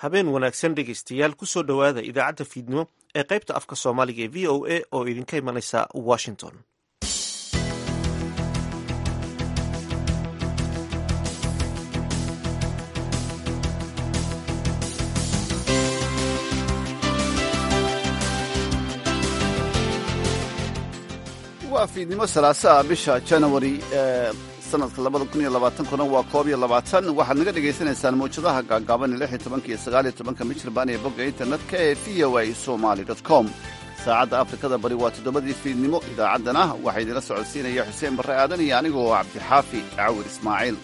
habeen wanaagsan dhegaystayaal kusoo dhowaada idaacadda fiidnimo ee qaybta afka soomaaliga ee v o a oo idinka imanaysa washington waa fiidnimo salaasaa bisha janawari ee sanadka labada kun iyo labaatankuna waa koob iyo labaatan waxaad naga dhagaysanaysaan mawjadaha gaagaaban lix iyo tobanka iyo sagaal iyo tobanka michirbaan ee bogga internetka ee v o a somali dot com saacadda afrikada bari waa toddobadii fiidnimo idaacaddana waxaa idinla socodsiinaya xuseen barre aadan iyo anigoo cabdixaafi cawir ismaaciil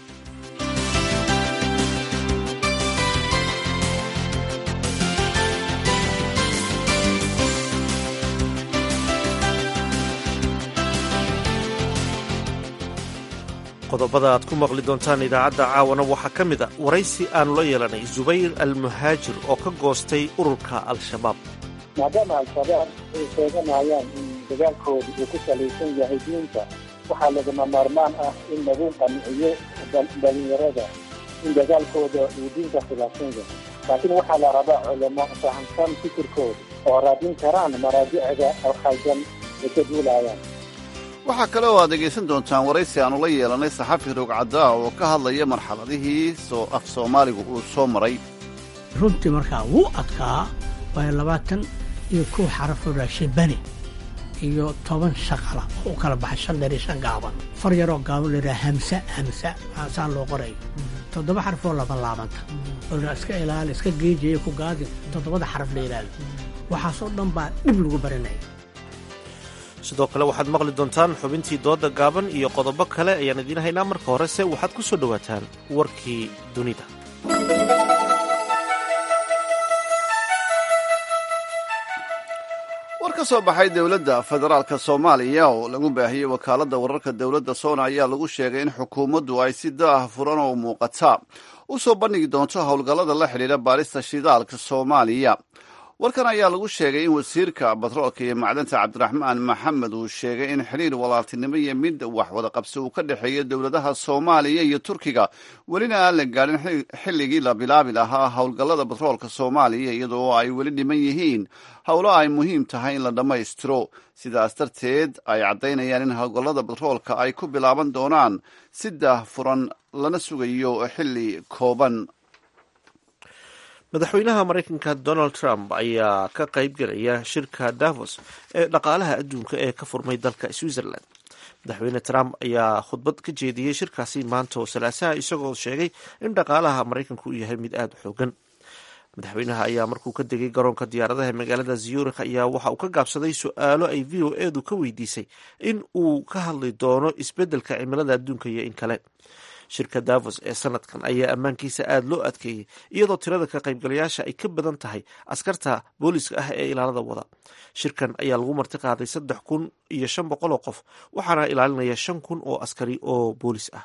qodobada aad ku maqli doontaan idaacadda caawana waxaa ka mid a waraysi aanu la yeelanay zubayr almuhaajir oo ka goostay ururka al-shabaab maadaama al-shabaab ay sheeganayaan in dagaalkooda uu ku salaysan yahay diinta waxaa lagama maarmaan ah in lagu qanciyo dhalinyarada in dagaalkooda uu diinta khilaafsan yahay laakiin waxaa la rabaa culamo fahamsan fikirkooda oo raadin karaan maraajicda alkhaldan ay ka duulayaan waxaa kale oo aad dhegaysan doontaan waraysi aanu la yeelanay saxafi roogcaddaa oo ka hadlaya marxaladihii soo af soomaaligu uu soo maray runtii markaa wuu adkaa waayo labaatan iyo kow xarafoo raashibani iyo toban shaqala oo u kala baxay shan dheer iyo shan gaaban far yaroo gaaban layidhaha hamsa hamsa saan loo qorayo toddoba xarafoo laba laabanta oo iska ilaali iska geejaya ku gaadi toddobada xaraf la ilaali waxaasoo dhan baa dhib lagu baranaya sidoo kale waxaad maqli doontaan xubintii dooda gaaban iyo qodobo kale ayaan idiin haynaa marka horese waxaad ku soo dhowaataan warkii dunida war ka soo baxay dowladda federaalka soomaaliya oo lagu baahiyey wakaaladda wararka dowladda soona ayaa lagu sheegay in xukuumaddu ay si daah furan oo muuqata u soo bandhigi doonto howlgallada la xidhiidha baarista shidaalka soomaaliya warkan ayaa lagu sheegay in wasiirka batroolka iyo macdanta cabdiraxmaan maxamed uu sheegay in xidhiir walaaltinimo iyo mid wax wada qabsi uu ka dhexeeyo dowladaha soomaaliya iyo turkiga welina aan la gaadhin xilligii la bilaabi lahaa howlgallada batroolka soomaaliya iyadoo ay weli dhiman yihiin howlo ay muhiim tahay in la dhammaystiro sidaas darteed ay caddaynayaan in howlgallada batroolka ay ku bilaaban doonaan si daah furan lana sugayo xilli kooban madaxweynaha maraykanka donald trump ayaa ka qayb gelaya shirka davos ee dhaqaalaha adduunka ee ka furmay dalka switzerland madaxweyne trump ayaa khudbad ka jeediyey shirkaasi maanta oo salaasaha isagoo sheegay in dhaqaalaha maraykanku uu yahay mid aada u xoogan madaxweynaha ayaa markuu ka degay garoonka diyaaradaha magaalada zurich ayaa waxa uu ka gaabsaday su-aalo ay v o edu ka weydiisay in uu ka hadli doono isbeddelka cimilada adduunka iyo in kale shirka davos ee sanadkan ayaa ammaankiisa aada loo adkeeyey iyadoo tirada ka qaybgalayaasha ay ka badan tahay askarta booliska ah ee ilaalada wada shirkan ayaa lagu marti qaaday saddex kun iyo shan boqol oo qof waxaana ilaalinaya shan kun oo askari oo boolis ah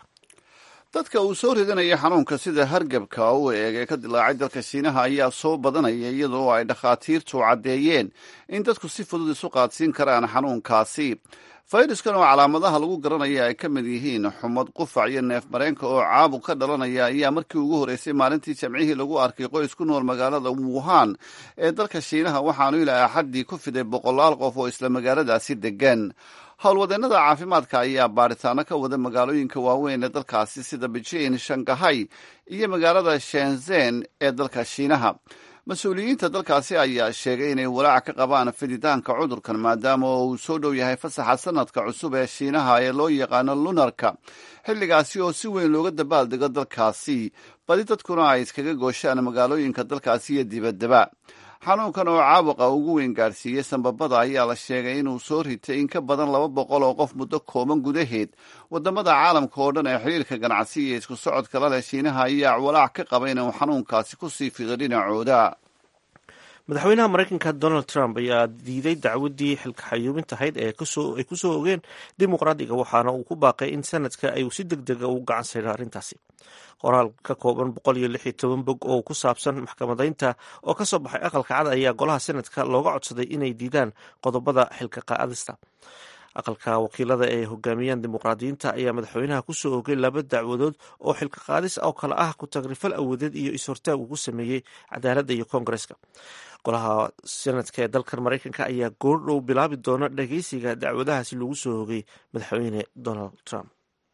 dadka uu soo ridanaya xanuunka sida hargabka u eeg ee ka dilaacay dalka shiinaha ayaa soo badanaya iyadoo ay dhakhaatiirtu caddeeyeen in dadku si fudud isu qaadsiin karaan xanuunkaasi fayraskan oo calaamadaha lagu garanaya ay ka mid yihiin xumad qufac iyo neef mareenka oo caabuq ka dhalanaya ayaa markii ugu horreysay maalintii jamcihii lagu arkay qoys ku nool magaalada wuhan ee dalka shiinaha waxaanu ilaa axaddii ku fiday boqolaal qof oo isla magaaladaasi degan howlwadeennada caafimaadka ayaa baaritaano ka wada magaalooyinka waaweyn ee dalkaasi sida beijing shangahay iyo magaalada shenzen ee dalka shiinaha mas-uuliyiinta dalkaasi ayaa sheegay inay walaac ka qabaan fiditaanka cudurkan maadaama oo uu soo dhow yahay fasaxa sanadka cusub ee shiinaha ee loo yaqaano lunarka xilligaasi oo si weyn looga dabaaldego dalkaasi badi dadkuna ay iskaga gooshaan magaalooyinka dalkaasi iyo dibaddaba xanuunkan oo caabuqa ugu weyn gaarsiiyey sanbabada ayaa la sheegay inuu soo ritay in ka badan laba boqol oo qof muddo kooban gudaheed wadamada caalamka oo dhan ee xiriirka ganacsi iyo isku socodka la leh shiinaha ayaa walaac ka qaba inuu xanuunkaasi ku sii fido dhinacooda madaxweynaha maraykanka donald trump ayaa diiday dacwadii xilka xayuubintahayd ee ay kusoo ogeen dimuqraadiga waxaana uu ku baaqay in sanadka ay si deg dega u gacan sayro arrintaasi qoraal ka kooban boqol iyo lix iyo toban bog oo ku saabsan maxkamadaynta oo ka soo baxay aqalka cad ayaa golaha sanadka looga codsaday inay diidaan qodobada xilka qaadista aqalka wakiilada ee hogaamiyaan dimuqraadiyiinta ayaa madaxweynaha kusoo ogay laba dacwadood oo xilka qaadis oo kale ah ku tagrifal awoodeed iyo is-hortaag ugu sameeyey cadaaladda iyo koongareska golaha senadka ee dalkan maraykanka ayaa goordhow bilaabi doona dhageysiga dacwadahaasi lagu soo hogay madaxweyne donald trump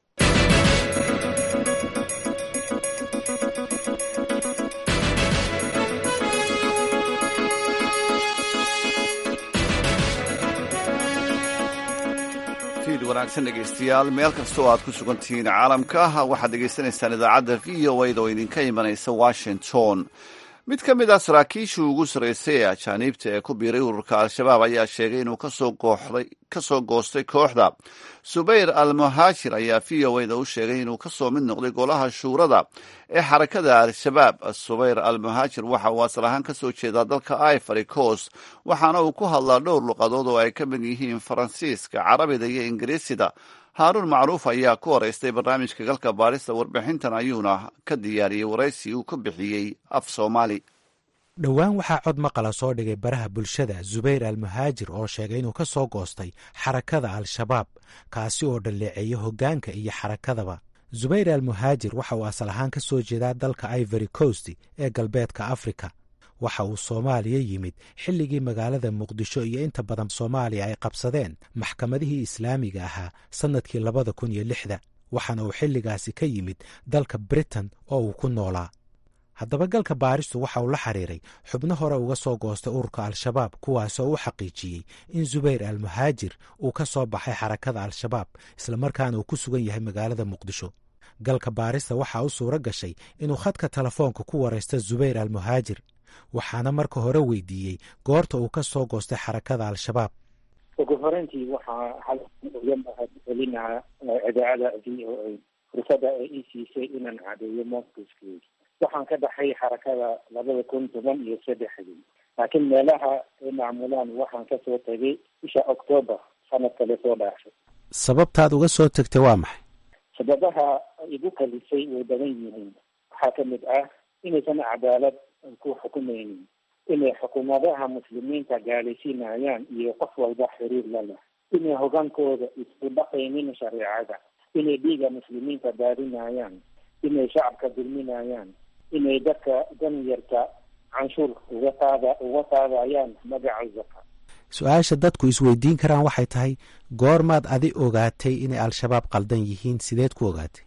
fiid wanaagsan dhegaystayaal meel kasta oo aad ku sugan tihiin caalamka waxaad dhegaysanaysaan idaacadda v o a da oo idinka imanaysa washington mid ka mid ah saraakiishii ugu sarreysay ee ajaaniibta ee ku biiray ururka al-shabaab ayaa sheegay inuu ka soo goostay kooxda subayr al muhaajir ayaa v o a da u sheegay inuu kasoo mid noqday golaha shuurada ee xarakada al-shabaab subayr al muhaajir waxa uu asal ahaan kasoo jeedaa dalka ivory coast waxaana uu ku hadlaa dhowr luqadood oo ay ka mid yihiin faransiiska carabida iyo ingiriisida haaruun macruuf ayaa ku horeystay barnaamijka galka baadhista warbixintan ayuuna ka diyaariyey waraysi uu ka bixiyey af soomaali dhowaan waxaa cod maqala soo dhigay baraha bulshada zubayr al muhaajir oo sheegay inuu ka soo goostay xarakada al-shabaab kaasi oo dhalleeceeya hoggaanka iyo xarakadaba zubayr al muhaajir waxa uu asal ahaan ka soo jeedaa dalka ivory coast ee galbeedka afrika waxa uu soomaaliya yimid xilligii magaalada muqdisho iyo inta badan soomaaliya ay qabsadeen maxkamadihii islaamiga ahaa sannadkii labada kun iyo lixda waxaana uu xilligaasi ka yimid dalka britain oo uu ku noolaa haddaba galka baaristu waxa uu la xiriiray xubno hore uga soo goostay ururka al-shabaab kuwaasoo u xaqiijiyey in zubayr al muhaajir uu ka soo baxay xarakada al-shabaab islamarkaana uu ku sugan yahay magaalada muqdisho galka baarista waxaa u suuro gashay inuu khadka telefoonka ku waraysta zubayr al muhaajir waxaana marka hore weydiiyey goorta uu ka soo goostay xarakada al-shabaab ugu horeyntii waxaa hal uga mahad celinaha idaacada v o a fursada ay ii siisay inaan cadeeyo mowqifkeedi waxaan ka baxay xarakada labada kun toban iyo saddexdii laakiin meelaha ay macmulaan waxaan kasoo tegay bisha octoobar sanadka lasoo dhaafay sababtaad uga soo tegtay waa maxay sababaha igu kalisay way badan yihiin waxaa ka mid ah inaysan cadaalad ku xukumaynin inay xukuumadaha muslimiinta gaalaysiinayaan iyo qof walba xiriir la leh inay hogaankooda isku dhaqaynin shareecada inay dhiiga muslimiinta daadinayaan inay shacabka dulminayaan inay dadka danyarta canshuur uga qaada uga qaadayaan magaca zaka su-aasha dadku isweydiin karaan waxay tahay goormaad adi ogaatay inay al-shabaab qaldan yihiin sideed ku ogaatay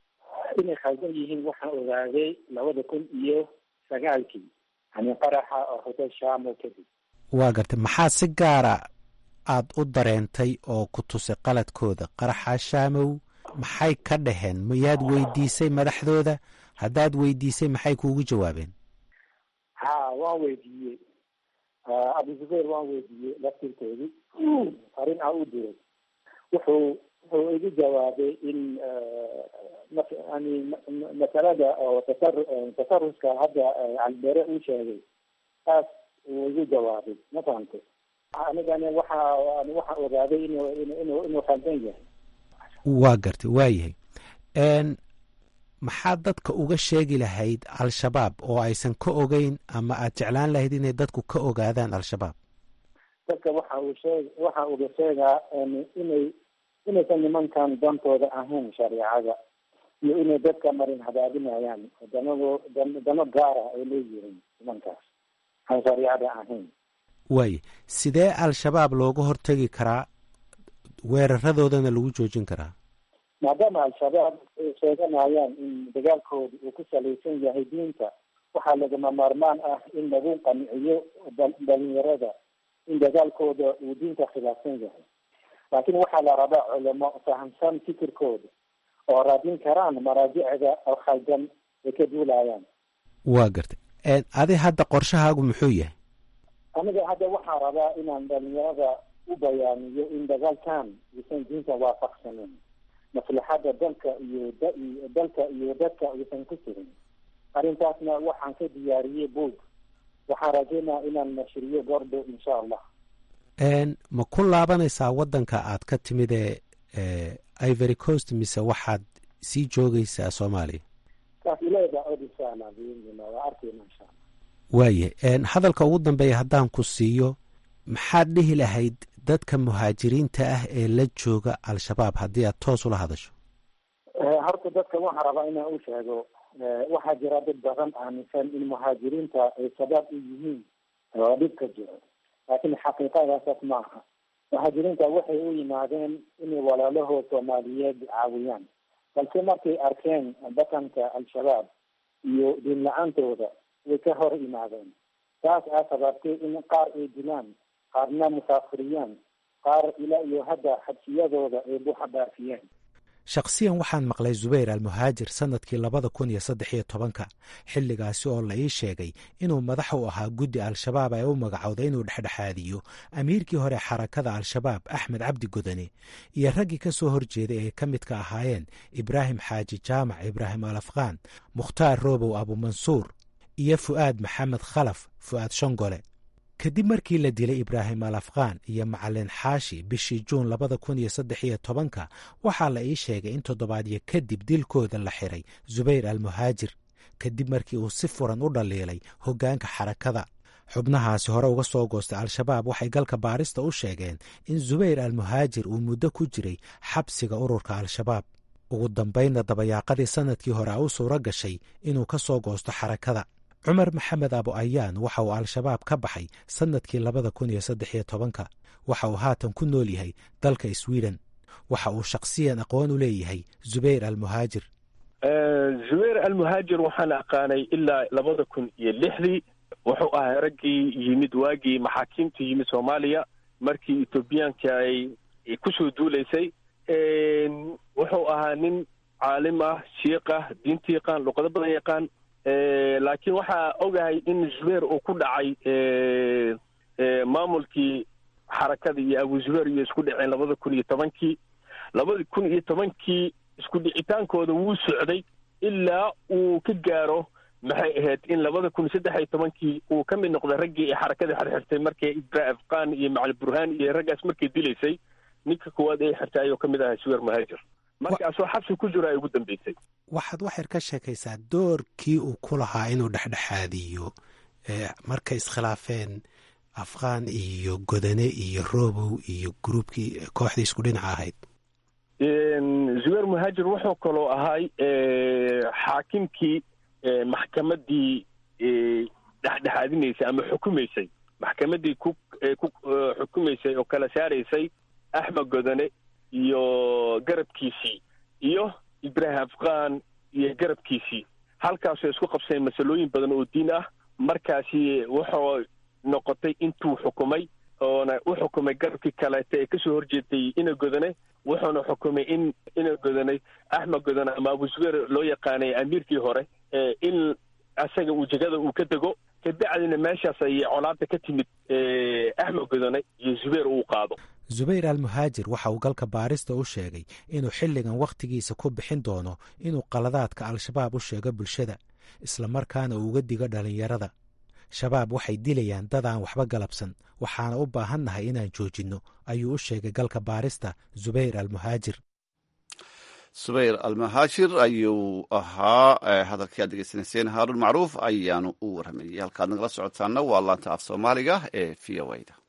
inay khaldan yihiin waxaan ogaaday labada kun iyo sagaalkii yani qaraxa oo hotel shamo kadib waa gartay maxaa si gaara aad u dareentay oo ku tusay qaladkooda qaraxa shaamow maxay ka dhaheen miyaad weydiisay madaxdooda haddaad weydiisay maxay kuugu jawaabeen ha waan weydiiyey abu zubayr waan weydiiyey laftirkoodii arrin aan u diray wuxuu wuxuu igu jawaabay in yani masalada oo tasar tasaruska hadda calibere uu sheegay taas uu igu jawaabay ma fahamtay anigana waxa waxaan ogaaday inuu inuu inuu khaldan yahay waa gartay waa yahay maxaad dadka uga sheegi lahayd al-shabaab oo aysan ka ogeyn ama aad jeclaan lahayd inay dadku ka ogaadaan al-shabaab dadka waxa uu sheeg waxa uga sheegaa inay inaysan nimankan dantooda ahayn shareecada iyo inay dadka marin hadaadinayaan danado dano gaara ay leeyihiin nimankaas aan shareecada ahayn waaya sidee al-shabaab looga hortegi karaa weeraradoodana lagu joojin karaa maadaama al-shabaab ay sheeganayaan in dagaalkooda uu ku salaysan yahay diinta waxaa lagama maarmaan ah in lagu qanciyo dhalinyarada in dagaalkooda uu diinta khilaafsan yahay laakiin waxaa la rabaa culamo fahamsan fikirkooda oo raadin karaan maraajicda oo khaldan ay ka duulayaan waa gartay adi hadda qorshahaagu muxuu yahay aniga hadda waxaa rabaa inaan dhalinyarada u bayaaniyo in dagaalkan uusan diinta waafaqsanin maslaxadda dalka iyo dalka iyo dadka uusan ku jirin arrintaasna waxaan ka diyaariyey boog waxaan rajeynaa inaan nashriyo goordhow insha allah ma ku laabanaysaa waddanka aad ka timid ee ivory coast mise waxaad sii joogaysaa soomaaliya saas ileeda od insha allah biidnillah waa arkayna insha allah waayahay hadalka ugu dambeeya haddaan ku siiyo maxaad dhihi lahayd dadka muhaajiriinta ah ee la jooga al-shabaab haddii aad toos ula hadasho horta dadka waxaa rabaa inaan u sheego waxaa jira dad badan aaminsan in muhaajiriinta ay shabaab u yihiin oo dhibka jiro laakiin xaqiiqadaasas ma aha muhaajiriinta waxay u yimaadeen inay walaalahood soomaaliyeed caawiyaan balse markay arkeen dhaqanka al-shabaab iyo diin la-aantooda way ka hor yimaadeen taas aa sababtay in qaar ay dilaan qaarna musaafiriyaan qaar ilaa iyo hadda xabsiyadooda ay buuxa dhaafiyeen shakhsiyan waxaan maqlay zubayr almuhaajir sannadkii labada kun iyo saddex iyo tobanka xilligaasi oo la ii sheegay inuu madax u ahaa guddi al-shabaab ee u magacowday inuu dhexdhexaadiyo amiirkii hore xarakada al-shabaab axmed cabdi godane iyo raggii ka soo horjeeday ay ka midka ahaayeen ibraahim xaaji jaamac ibraahim al afqaan mukhtaar roobow abumansuur iyo fu'aad maxamed khalaf fu'aad shongole kadib markii la dilay ibraahim al afqaan iyo macalin xaashi bishii juun labada kun iyo saddex iyo tobanka waxaa la ii sheegay in toddobaadyo kadib dilkooda la xiray zubayr almuhaajir kadib markii uu si furan u dhaliilay hoggaanka xarakada xubnahaasi hore uga soo goostay al-shabaab waxay galka baarista u sheegeen in zubayr almuhaajir uu muddo ku jiray xabsiga ururka al-shabaab ugu dambaynna dabayaaqadii sannadkii hore a u suuro gashay inuu ka soo goosto xarakada cumar maxamed abu ayaan waxa uu al-shabaab ka baxay sannadkii labada kun iyo saddex iyo tobanka waxa uu haatan ku nool yahay dalka sweden waxa uu shakhsiyan aqoon u leeyahay zubayr almuhaajir zubayr almuhaajir waxaan aqaanay ilaa labada kun iyo lixdii wuxuu ahaa raggii yimid waagii maxaakiimta yimid soomaaliya markii etoobiyaanka ay kusoo duulaysay wuxuu ahaa nin caalim ah shiiq ah diinta yaqaan luqado badan yaqaan laakiin waxaa ogahay in zubayr uu ku dhacay maamulkii xarakada iyo abu zubayr iyo isku dhaceen labada kun iyo tobankii labada kun iyo tobankii isku dhicitaankooda wuu socday ilaa uu ka gaaro maxay ahayd in labada kun saddex iyo tobankii uu ka mid noqday raggii ay xarakada xirxirtay markay ibra afqaan iyo macali burhaan iyo raggaas markay dilaysay ninka koowaad ay xirtay ayuu ka mid ahaa zubayr muhaajir markaasoo xabsi ku jiro ay ugu dambeysay waxaad waxyar ka sheekaysaa doorkii uu ku lahaa inuu dhexdhexaadiyo markay iskhilaafeen afqaan iyo godane iyo robow iyo gruubkii kooxdii isku dhinaca ahayd zubayr muhaajir wuxuu kaloo ahay xaakimkii maxkamaddii dhexdhexaadinaysay ama xukumaysay maxkamaddii ku ku xukumaysay oo kala saaraysay axmed godane iyo garabkiisii iyo ibraahim afqaan iyo garabkiisii halkaasoo isku qabseen masalooyin badan oo diin ah markaasi wuxuu noqotay intuu xukumay oona u xukumay garabkii kaleeta ee kasoo horjeeday ina godane wuxuuna xukumay in ina godanay axmed godane ama abu zubayr loo yaqaanay amiirkii hore in asaga uu jegada uu ka dego kabacdina meeshaas ayay colaada ka timid axmed godane iyo zubayr uu qaado zubayr almuhaajir waxa uu galka baarista u sheegay inuu xilligan wakhtigiisa ku bixin doono inuu qaladaadka al-shabaab u sheego bulshada islamarkaana uu uga digo dhallinyarada shabaab waxay dilayaan dad aan waxba galabsan waxaana u baahannahay inaan joojinno ayuu u sheegay galka baarista zubayr almuhaajir subayr almahaashir ayuu ahaa hadalkii aad degeysanayseen haaruun macruuf ayaanu u warramayey halkaad nagala socotaana waa laanta af soomaaliga ee v o da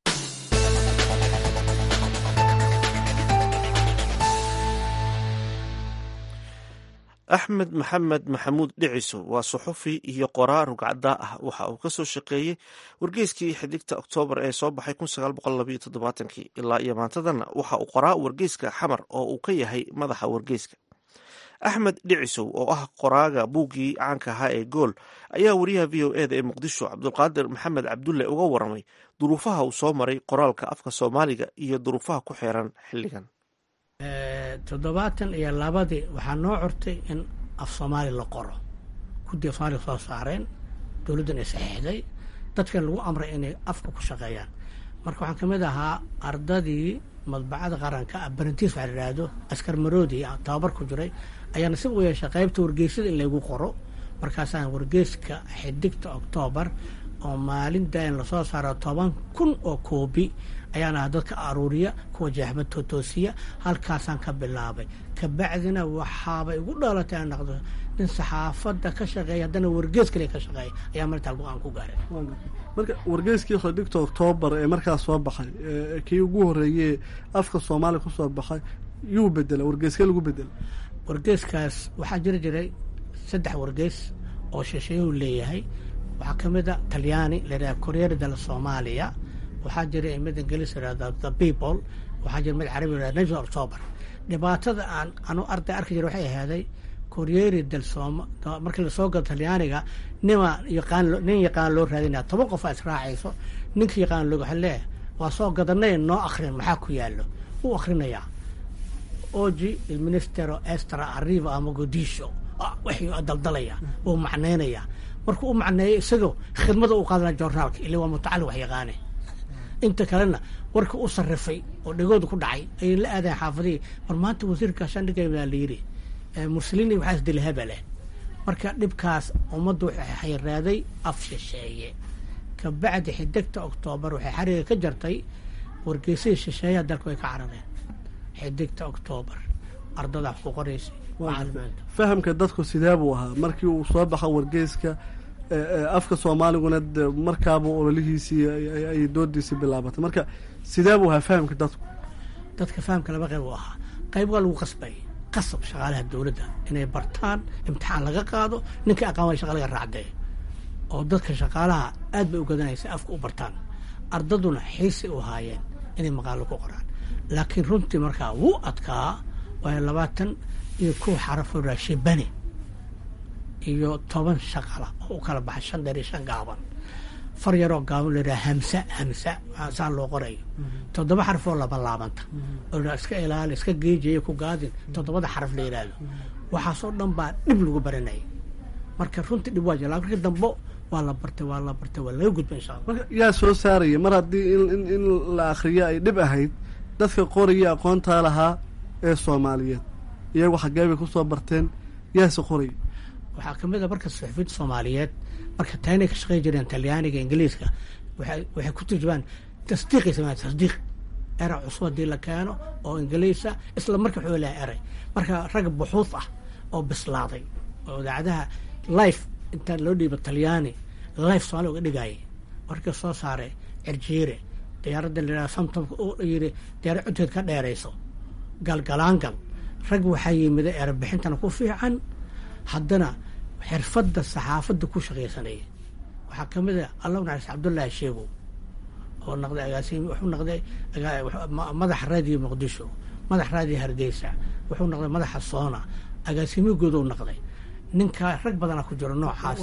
axmed maxamed maxamuud dhiciso waa suxufi iyo qoraa rugcaddaa ah waxa uu ka soo shaqeeyey wargeyskii xidigta oktoobar ee soo baxay ilaa iyo maantadana waxa uu qoraa wargeyska xamar oo uu ka yahay madaxa wargeyska axmed dhicisow oo ah qoraaga buuggii caanka ahaa ee gool ayaa wariyaha v o eda ee muqdisho cabdulqaadir maxamed cabdulle uga waramay duruufaha uu soo maray qoraalka afka soomaaliga iyo duruufaha ku xeeran xilligan toddobaatan iyo labadii waxaa noo curtay in af soomaali la qoro guddi af soomaaliga soo saareen dowladdan ay saxiixday dadkan lagu amray inay afka ku shaqeeyaan marka waxaan ka mid ahaa ardadii madbacada qaranka barantiis waxa la yidhaahdo askar maroodi tababar ku jiray ayaana si u yeeshay qaybta wargeysada in laygu qoro markaasaan wargeyska xidigta oktoobar oo maalin daayan lasoo saaro toban kun oo koobi ayaana dadka aruuriya kuwa jeexmad tootoosiya halkaasaan ka bilaabay kabacdina waxaaba igu dhalatay aan noqdo nin saxaafadda ka shaqeeya haddana wargees kale ka shaqeeya ayaa martaa go-aan ku gaaray marka wargeyskii xidhigta oktoobar ee markaas soo baxay kii ugu horreeyey afka soomaaliya kusoo baxay yuu bedela wargeeska lagu bedela wargeeskaas waxaa jiri jiray saddex wargeys oo shisheeyuhu leeyahay waxaa ka mid a talyaani layidhaha koreer dal soomaaliya waxaa jira mid ingiliis yidhahda the people waxaa jira mid carabi yidhahda national october dhibaatada aan anu arday arki jira waxay ahaaday koreeri dal sooma markii lasoo galo talyaaniga nima yaqaan nin yaqaan loo raadinaya toban qof aa israacayso ninka yaqaan loo waxa leeyahay waa soo gadanay noo akrin maxaa ku yaallo wuu akrinayaa oji il ministero estra arriva ama godisho waxuu daldalaya wuu macnaynaya markuu u macneeyo isagoo khidmada u qaadanaya joornaalka ila waa mutacallim wax yaqaane inta kalena warka u sarrifay oo dhegooda ku dhacay ayay la aadayan xaafadihii war maanta wasiirka shandhigay baa la yidhi muslini waxaa isdila habale marka dhibkaas ummaddu waxay xayraaday af shisheeye kabacdi xidigta oktoobar waxay xariga ka jartay wargeysihii shisheeyaha dalka way ka carareen xidigta oktoobar ardada wax ku qoraysay macalimiinta fahamka dadku sidee buu ahaa markii uu soo baxa wargeyska afka soomaaliguna de markaaba ololihiisii ay doodiisii bilaabatay marka sidee buu ahaa fahamka dadku dadka fahamka laba qayb u ahaa qayb waa lagu qasbay qasab shaqaalaha dowladda inay bartaan imtixaan laga qaado ninkai aqaan way shaqa laga raacdee oo dadka shaqaalaha aad bay u gadanaysa afka u bartaan ardaduna xiisay u haayeen inay maqaalo ku qoraan laakiin runtii markaa wuu adkaa waayo labaatan iyo kow xarafoo raashibane iyo toban shaqala oo u kala baxay shan dheer iyo shan gaaban far yaroo gaaban la yidhaha hamsa hamsa saa loo qorayo toddoba xaraf oo laba laabanta oo iska ilaali iska geejayo ku gaadin toddobada xaraf la yidhaahdo waxaasoo dhan baa dhib lagu baranayay marka runtii dhib waa jira marka dambo waa la bartay waa la bartay waa laga gudba insha allah marka yaa soo saaraya mar haddii in in la akriyo ay dhib ahayd dadka qoraya aqoontaa lahaa ee soomaaliyeed iyagu xaggee bay kusoo barteen yaase qoraya waxaa ka mid a marka suxufiyiinta soomaaliyeed marka taynay ka shaqeyn jireen talyaaniga ingiliiska waxay waxay ku turjumaan tasdiiqay sameeyaan tasdiiq eray cusub haddii la keeno oo ingiliisa isla marka wuxuu leeyahay eray marka rag buxuud ah oo bislaaday oo idaacadaha life inta loo dhiibo talyaani life soomaaliya uga dhigayay marka soo saaray cirjiire diyaaradda la yidhaha samtomka uu yidhi diyaarad codkeed ka dheerayso galgalaangal rag waxaa yimida erebixintana ku fiican haddana xirfadda saxaafadda ku shaqaysanaya waxaa ka mid a allah naxariis cabdullaahi sheego oo noqday agaasimi wuxuu noqday madaxa raadiyo muqdisho madax raadiyo hargeysa wuxuu noqday madaxa soona agaasimigooduu noqday ninka rag badana ku jiro noocaas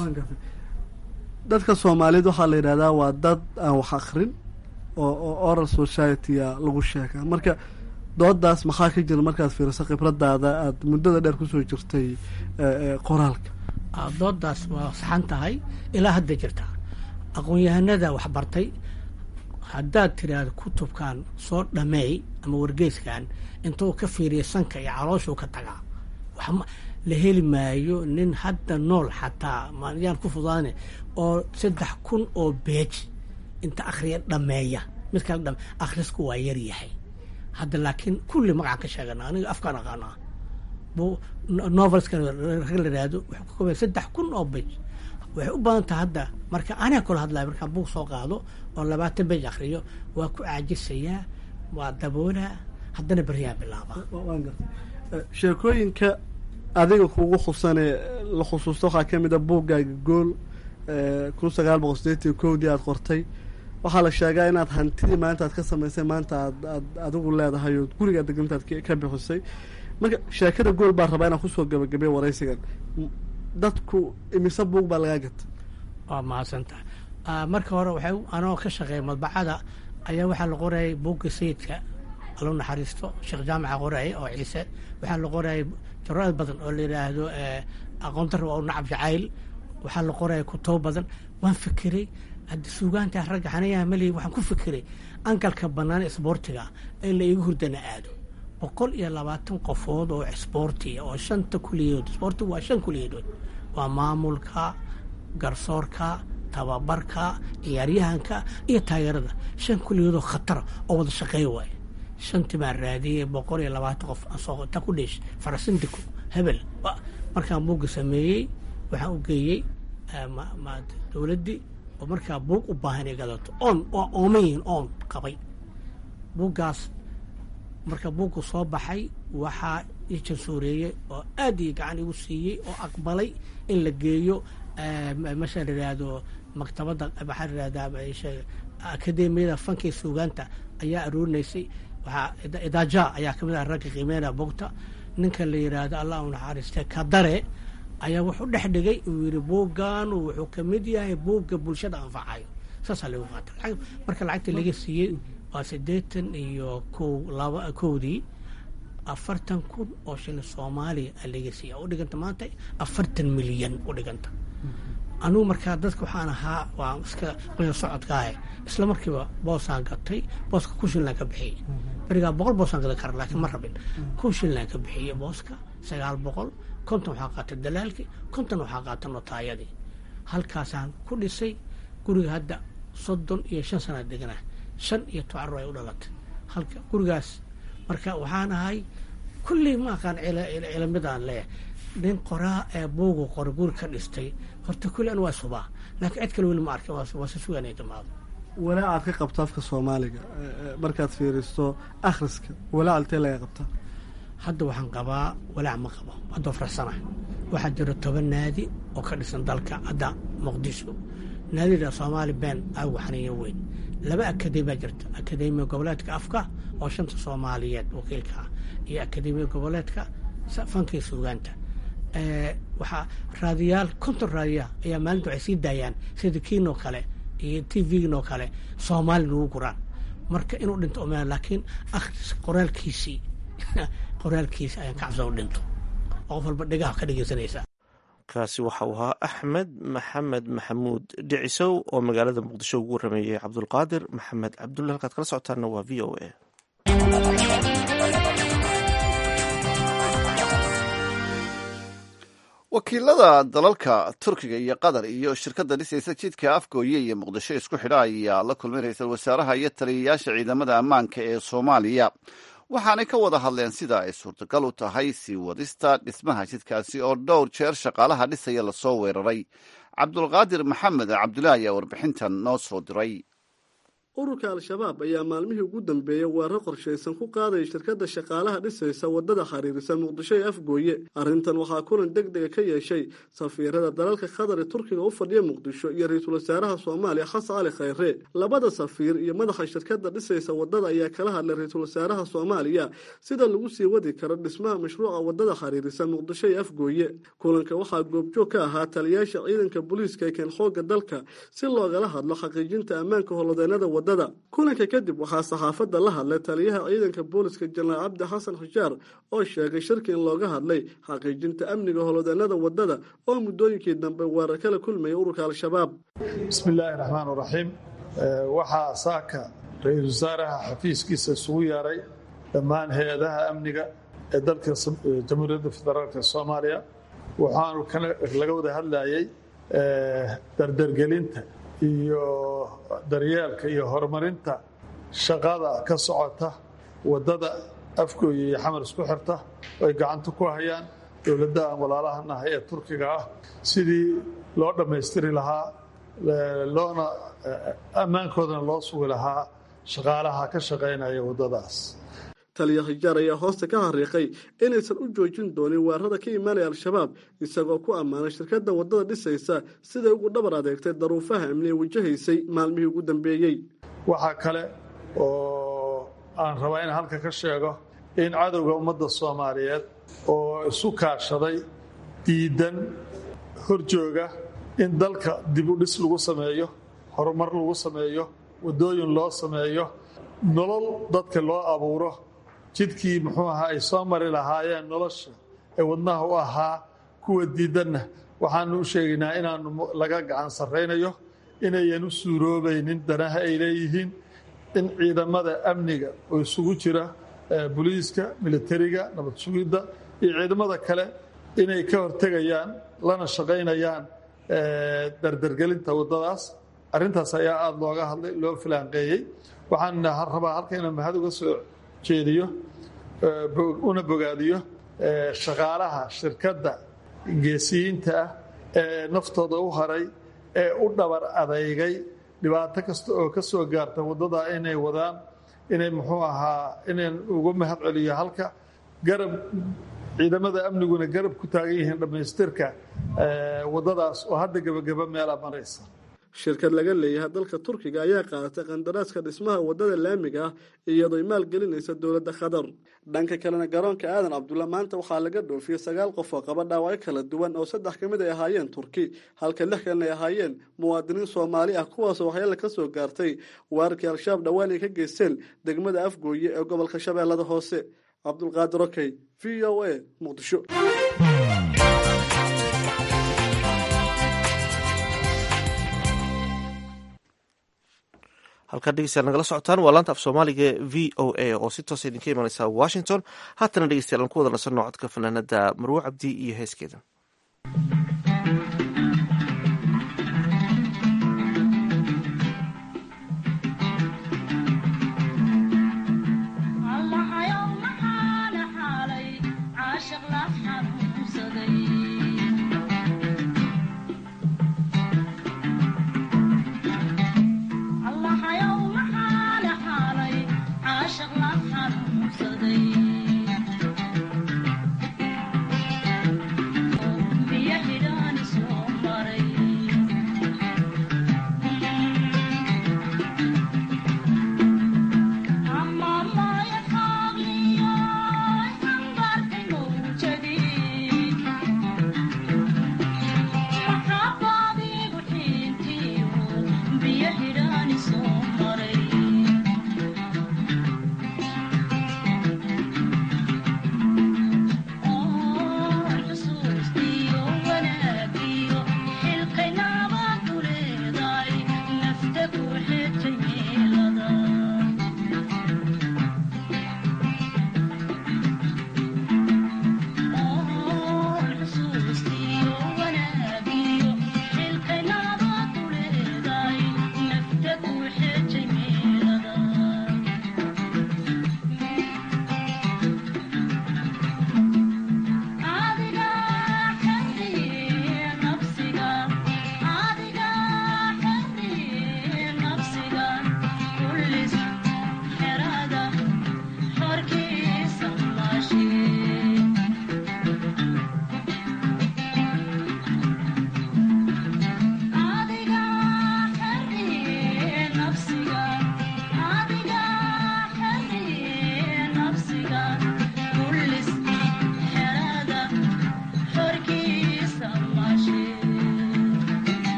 dadka soomaaliyeed waxaa la yidhahdaa waa dad aan wax akrin oo oo oral society-a lagu sheegaa marka doodaas maxaa ka jira markaad fiiriso khibradaada aada muddada dheer kusoo jirtay qoraalka doodaas waa saxan tahay ilaa hadda jirta aqoon-yahanada wax bartay haddaad tiraahdo kutubkan soo dhameey ama wargeyskan intuu ka fiiriya sanka iyo calooshuu ka tagaa wax la heli maayo nin hadda nool xataa mayaan ku fudaane oo saddex kun oo beej inta akhriya dhameeya mid kale dhame akhrisku waa yar yahay hadda laakiin kulli magacaan ka sheegana aniga afkaan aqaanaa bu novelska rag la yihahdo wuxuu ka koobaya saddex kun oo bej waxay u badan tahay hadda marka anaa kula hadlaya markaan buug soo qaado oo labaatan bej akriyo waa ku caajisayaa waa daboolaa haddana beriyaan bilaaba sheekooyinka adiga kugu xusanee la xusuusta waxaa ka mid a buuggaaga gool kun sagaal boqol sideetan iyo kowdii aada qortay waxaa la sheegaa inaad hantidii maanta aad ka samaysay maanta aad aad adigu leedahay oo gurigaa degantaad ka bixisay marka sheekada gool baa rabaa inaan kusoo gabagabay waraysigan dadku imise buug baa lagaa gatay waa mahadsantaha marka hore waxay anoo ka shaqeeya madbacada ayaa waxaa la qorayay buugga sayidka alou naxariisto sheekh jaamaca qorayay oo ciise waxaa la qorayay jaraad badan oo la yidhaahdo aqoontarra waa u nacab jacayl waxaa la qoraya kutubo badan waan fikiray haddi suugaanta ragga xanayaha mali waxaan ku fikiray ankalka bannaan isboortiga in la iiga hurdana aado boqol iyo labaatan qofood oo isboortiya oo shanta kuliyadood isboortiga waa shan kuliyadood waa maamulka garsoorka tababarka ciyaaryahanka iyo taageerada shan kuliyadood oo khatara oo wada shaqeey waay shantii baan raadiyey boqol iyo labaatan qof ta ku dheesh farasindiko hebel markaan buugga sameeyey waxaan u geeyey dowladdii oo markaa buug u baahan inay gadato oon waa ooman yihiin oon qabay buuggaas marka buuggu soo baxay waxaa ii jansooreeyey oo aad ii gacan igu siiyey oo aqbalay in la geeyo masha la yidhaahdo maktabadda maxaa la yidhahdaa akademiyada fanka iyo suugaanta ayaa aroorinaysay waxaa idaaja ayaa kamid ah ragga qiimeynaya buugta ninka la yidhaahdo allah u naxariistee kadare ayaa wuxuu dhex dhigay uu yidhi buuggaanu wuxuu ka mid yahay buugga bulshada anfacayo saasaa lagu qaata marka lacagta laga siiyey waa siddeetan iyo kow laba kowdii afartan kun oo shilin soomaaliya a laga siiya u dhiganta maanta afartan milyan u dhiganta anugu markaa dadka waxaan ahaa waa iska qoya socodkaahe isla markiiba boosaan gatay booska kun shillaan ka bixiyey berigaa boqol boosaan gadan kara laakiin ma rabin kun shillaan ka bixiyey booska sagaal boqol konton waxaa qaatay dalaalkii konton waxaa qaatay notaayadii halkaasaan ku dhisay guriga hadda soddon iyo shan sana deganaa shan iyo toban ay u dhalatay halka gurigaas marka waxaan ahay kullii ma aqaan cilamidaan leeyahay nin qoraa ee buugu qora guri ka dhistay horta kulli an waa subaa laakiin cid kale weli ma arkin waa si sugan ay dhammaado walaa aad ka qabto afka soomaaliga markaad fiiristo akhriska walaa altee laga qabtaa hadda waxaan qabaa walaac ma qabo haddoo faraxsanahay waxaa jira toban naadi oo ka dhisan dalka hadda muqdisho naadida soomaali been aagu xaniyo weyn laba akademiyaa jirta akademiya goboleedka afka oo shanta soomaaliyeed wakiilka ah iyo akademiya goboleedka fankii suugaanta waxaa raadiyaal konton raadiya ayaa maalinta waxay sii daayaan sida kiinoo kale iyo t v-ginoo kale soomaali nagu guraan marka inuu dhinto oma laakiin akhris qoraalkiisii qoraalkiisi ayaan ka cabsan u dhinto oo qof walba dhegaha ka dhegeysanaysaa kaasi waxa uu ahaa axmed maxamed maxamuud dhicisow oo magaalada muqdisho ugu warameeyey cabdulqaadir maxamed cabdulle halkaad kala socotaana waa v o a wakiilada dalalka turkiga iyo qatar iyo shirkadda dhisaysa jidka afgooye iyo muqdisho isku xidha ayaa la kulmay ra-iisul wasaaraha iyo taliyayaasha ciidamada ammaanka ee soomaaliya waxaanay ka wada hadleen sida ay suurtagal u tahay sii wadista dhismaha jidkaasi oo dhowr jeer shaqaalaha dhisaya lasoo weeraray cabdulqaadir maxamed cabdulaahi ayaa warbixintan noo soo diray ururka al-shabaab ayaa maalmihii ugu dambeeyey weerar qorshaysan ku qaadaya shirkadda shaqaalaha dhisaysa waddada xiriirisa muqdisho ee afgooye arrintan waxaa kulan deg dega ka yeeshay safiirada dalalka qatar ee turkiga u fadhiya muqdisho iyo ra-iisul wasaaraha soomaaliya xasan cali khayre labada safiir iyo madaxa shirkadda dhisaysa waddada ayaa kala hadlay ra-iisul wasaaraha soomaaliya sida lagu sii wadi karo dhismaha mashruuca waddada xiriirisa muqdisho ee afgooye kulanka waxaa goobjoog ka ahaa taliyaasha ciidanka booliiska ee keen xoogga dalka si loogala hadlo xaqiijinta ammaanka howlwadeenada kulanka kadib waxaa saxaafadda la hadlay taliyaha ciidanka booliska jenaraal cabdi xasan xushaar oo sheegay shirki in looga hadlay xaqiijinta amniga howlwadeenada waddada oo muddooyinkii dambe weerar kala kulmaya ururka al-shabaab bismillaahi raxmaan raxiim waxaa saaka ra-iisul wasaaraha xafiiskiisa isugu yeeray dhammaan hay-adaha amniga ee dalka jamhuuriyadda federaalk soomaaliya waxaanu laga wada hadlayay dardargelinta iyo daryeelka iyo horumarinta shaqada ka socota waddada afgooya iyo xamar isku xirta oo ay gacanta ku hayaan dowladda aan walaalahanahay ee turkiga ah sidii loo dhammaystiri lahaa loona ammaankoodana loo sugi lahaa shaqaalaha ka shaqaynaya waddadaas taliya hijaar ayaa hoosta ka hariiqay inaysan u joojin doonin weerarada ka imaanaya al-shabaab isagoo ku ammaanay shirkadda waddada dhisaysa siday ugu dhabar adeegtay daruufaha amniye wajahaysay maalmihii ugu dambeeyey waxaa kale oo aan rabaa inaan halka ka sheego in cadowga ummadda soomaaliyeed oo isu kaashaday diidan horjooga in dalka dib u dhis lagu sameeyo horumar lagu sameeyo waddooyin loo sameeyo nolol dadka loo abuuro jidkii muxuu ahaa ay soo mari lahaayeen nolosha ee wadnaha u ahaa kuwa diidanna waxaanu u sheegaynaa inaanu laga gacan sarraynayo inayan u suuroobaynin danaha ay leeyihiin in ciidamada amniga oo isugu jira boliiska militariga nabad sugidda iyo ciidamada kale inay ka hortegayaan lana shaqaynayaan dardargelinta waddadaas arrintaas ayaa aada looga hadlay loo filaanqeeyey waxaan rabaa halka inaan mahad uga soo jeediyo una bogaadiyo shaqaalaha shirkadda geesiyiinta ah ee naftooda u haray ee u dhabar adeygay dhibaato kasta oo ka soo gaarta waddada inay wadaan inay muxuu ahaa inayn uga mahad celiyo halka garab ciidamada amniguna garab ku taagan yihiin dhammaystirka waddadaas oo hadda gebagaba meela maraysa shirkad laga leeyahay dalka turkiga ayaa qaadatay qandaraaska dhismaha waddada laamiga ah iyadoo maalgelinaysa dowladda qatar dhanka kalena garoonka aadan cabdulla maanta waxaa laga dhoofiyey sagaal qof oo qaba dhaawacyo kala duwan oo saddex ka mid ay ahaayeen turki halka lix kalena ay ahaayeen muwaadiniin soomaali ah kuwaasoo waxyaala ka soo gaartay weerarkii al-shabaab dhowaan ay ka geysteen degmada afgooye ee gobolka shabeellada hoose cabdulqaadir okey v o a muqdisho halkaan dhegeystayaal nagala socotaan waa laanta af soomaaliga v o a oo si toosa idinka imaneysa washington haatana dhegeystayaal aan ku wada nasanno codka fanaanada marwo cabdi iyo heeskeeda Yeah.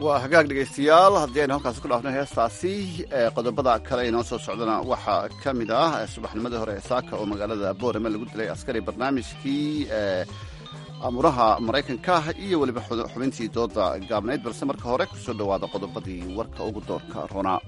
waa hagaag dhegaystayaal haddii aynu halkaasi ku dhaafno heestaasi qodobada kale inoo soo socdana waxaa ka mid ah subaxnimadii hore ee saaka oo magaalada boorame lagu dilay askari barnaamijkii amuraha maraykanka iyo weliba xubintii dooda gaabnayd balse marka hore kusoo dhowaada qodobadii warka ugu doorka ronaa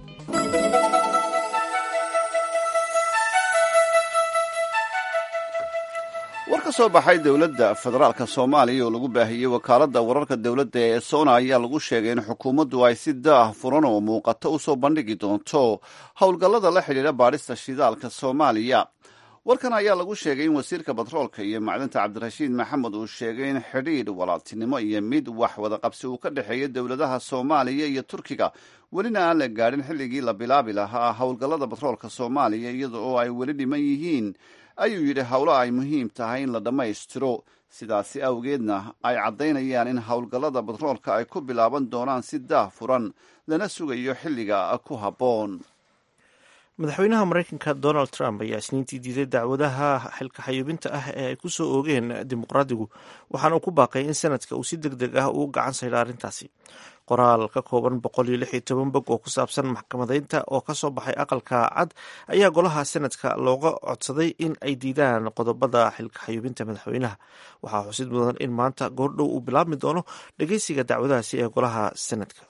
war ka soo baxay dowladda federaalka soomaaliya oo lagu baahiyey wakaaladda wararka dowladda ee sona ayaa lagu sheegay in xukuumaddu ay si daah furan oo muuqato u soo bandhigi doonto howlgallada la xidhiidha baadhista shidaalka soomaaliya warkan ayaa lagu sheegay in wasiirka batroolka iyo macdinta cabdirashiid maxamed uu sheegay in xidhiidh walaaltinimo iyo mid wax wadaqabsi uu ka dhexeeya dowladaha soomaaliya iyo turkiga welina aan la gaadhin xilligii la bilaabi lahaa howlgallada batroolka soomaaliya iyada oo ay weli dhiman yihiin ayuu yidhi howlo ay muhiim tahay in la dhammaystiro sidaasi awgeedna ay caddaynayaan in howlgallada batroolka ay ku bilaaban doonaan si daah furan lana sugayo xilliga ku habboon madaxweynaha maraykanka donald trump ayaa isniintii diiday dacwadaha xilka xayuubinta ah ee ay ku soo oogeen dimuqraadigu waxaana uu ku baaqay in sanadka uu si deg deg ah uu gacan saydha arrintaasi qoraal ka kooban boqol iyo lix iyo toban bog oo ku saabsan maxkamadeynta oo ka soo baxay aqalka cad ayaa golaha sanadka looga codsaday in ay diidaan qodobada xilka xayuubinta madaxweynaha waxaa xusid mudan in maanta goordhow uu bilaabmi doono dhegeysiga dacwadahaasi ee golaha sanadka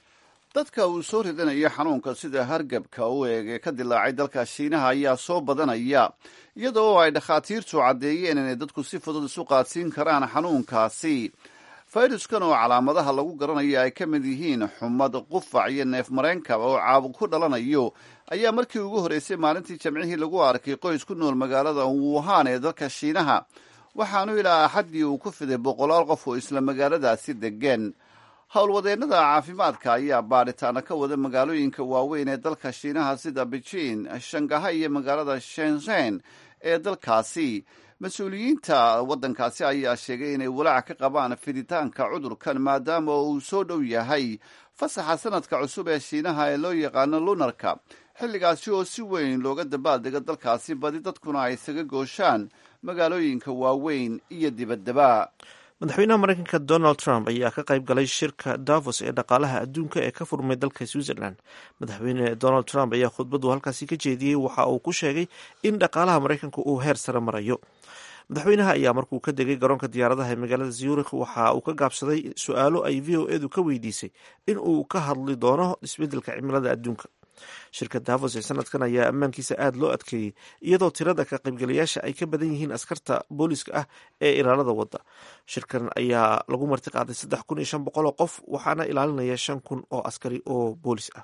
dadka uu soo ridanayo xanuunka sida hargabka u eeg ee ka dilaacay dalka shiinaha ayaa soo badanaya iyada oo ay dhakhaatiirtu caddeeyeen inay dadku si fudud isu qaadsiin karaan xanuunkaasi fayruskan oo calaamadaha lagu garanayo ay ka mid yihiin xumad qufac iyo neef mareenkaba oo caabuq ku dhalanayo ayaa markii ugu horreysay maalintii jamcihii lagu arkay qoys ku nool magaalada wuhan ee dalka shiinaha waxaanu ilaa axaddii uu ku fiday boqolaal qof oo isla magaaladaasi degeen howlwadeennada caafimaadka ayaa baadhitaana ka wada magaalooyinka waaweyn ee dalka shiinaha sida beijing shangaha iyo magaalada shenzhen ee dalkaasi mas-uuliyiinta waddankaasi ayaa sheegay inay walaac ka qabaan fiditaanka cudurkan maadaama uu soo dhow yahay fasaxa sanadka cusub ee shiinaha ee loo yaqaano lunarka xilligaasi oo si weyn looga dabaaldego dalkaasi badi dadkuna ay isaga gooshaan magaalooyinka waaweyn iyo dibaddaba madaxweynaha maraykanka donald trump ayaa ka qayb galay shirka davos ee dhaqaalaha adduunka ee ka furmay dalka switzerland madaxweyne donald trump ayaa khudbadu halkaasi ka jeediyey waxa uu ku sheegay in dhaqaalaha maraykanka uu heer sare marayo madaxweynaha ayaa markuu ka degay garoonka diyaaradaha ee magaalada zurich waxa uu ka gaabsaday su-aalo ay v o edu ka weydiisay in uu ka hadli doono isbeddelka cimilada adduunka shirka davos ee sanadkan ayaa ammaankiisa aada loo adkeeyey iyadoo tirada ka qaybgalayaasha ay ka badan yihiin askarta booliska ah ee ilaalada wadda shirkan ayaa lagu marti qaaday saddex kun iyo shan boqol oo qof waxaana ilaalinaya shan kun oo askari oo boolis ah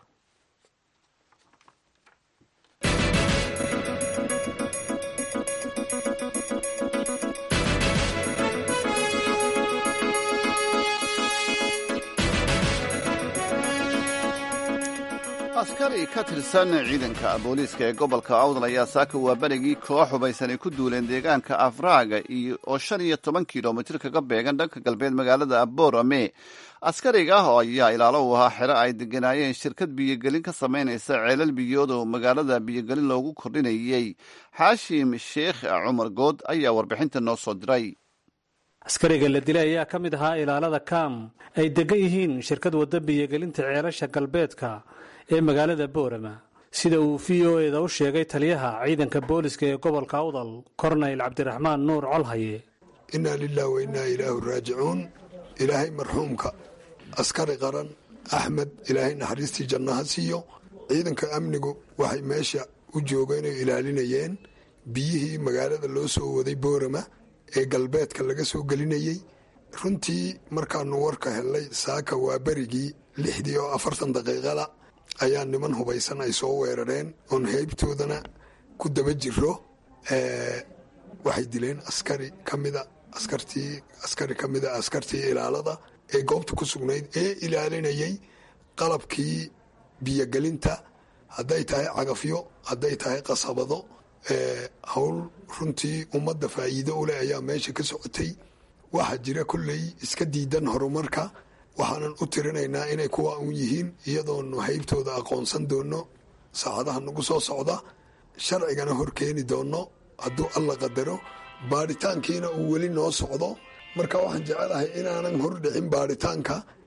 askari ka tirsan ciidanka booliiska ee gobolka awdal ayaa saaka waa berigii koox hubaysan ay ku duuleen deegaanka afraaga oo shan iyo toban kilomitir kaga beegan dhanka galbeed magaalada aborame askariga ah ayaa ilaalo u ahaa xero ay deganaayeen shirkad biyogelin ka samaynaysa ceelal biyood oo magaalada biyogelin loogu kordhinayey xaashim sheekh cumar good ayaa warbixinta noo soo diray askariga la dilay ayaa ka mid ahaa ilaalada kam ay degan yihiin shirkad wadda biyogelinta ceelasha galbeedka ee magaalada boorama sida uu v o eda u sheegay taliyaha ciidanka booliska ee gobolka awdal kornayl cabdiraxmaan nuur colhaye innaa lilah wa innaa ilaahu raajicuun ilaahay marxuumka askari qaran axmed ilaahay naxariistii jannaha siiyo ciidanka amnigu waxay meesha u joogeen oo ilaalinayeen biyihii magaalada loo soo waday boorama ee galbeedka laga soo gelinayey runtii markaanu warka helnay saaka waa berigii lixdii oo afartan daqiiqada ayaa niman hubaysan ay soo weerareen oon heybtoodana ku daba jiro waxay dileen askari kamida askartii askari ka mida askartii ilaalada ee goobta ku sugnayd ee ilaalinayay qalabkii biyogelinta hadday tahay cagafyo hadday tahay qasabado howl runtii ummadda faa'iido u leh ayaa meesha ka socotay waxaa jira kolley iska diidan horumarka waxaanan u tirinaynaa inay kuwa un yihiin iyadoonu haybtooda aqoonsan doono saacadaha nagu soo socda sharcigana hor keeni doono hadduu alla qadaro baadhitaankiina uu weli noo socdo marka waxaan jecelahay inaanan hordhicin baadhitaanka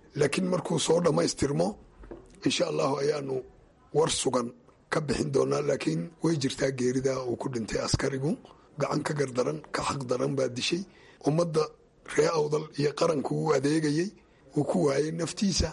laakiin markuu soo dhammaystirmo insha allahu ayaanu war sugan ka bixin doonaa laakiin way jirtaa geerida uu ku dhintay askarigu gacan ka gardaran ka xaq daran baa dishay ummadda ree awdal iyo qaranku uu adeegayey uu ku waayay naftiisa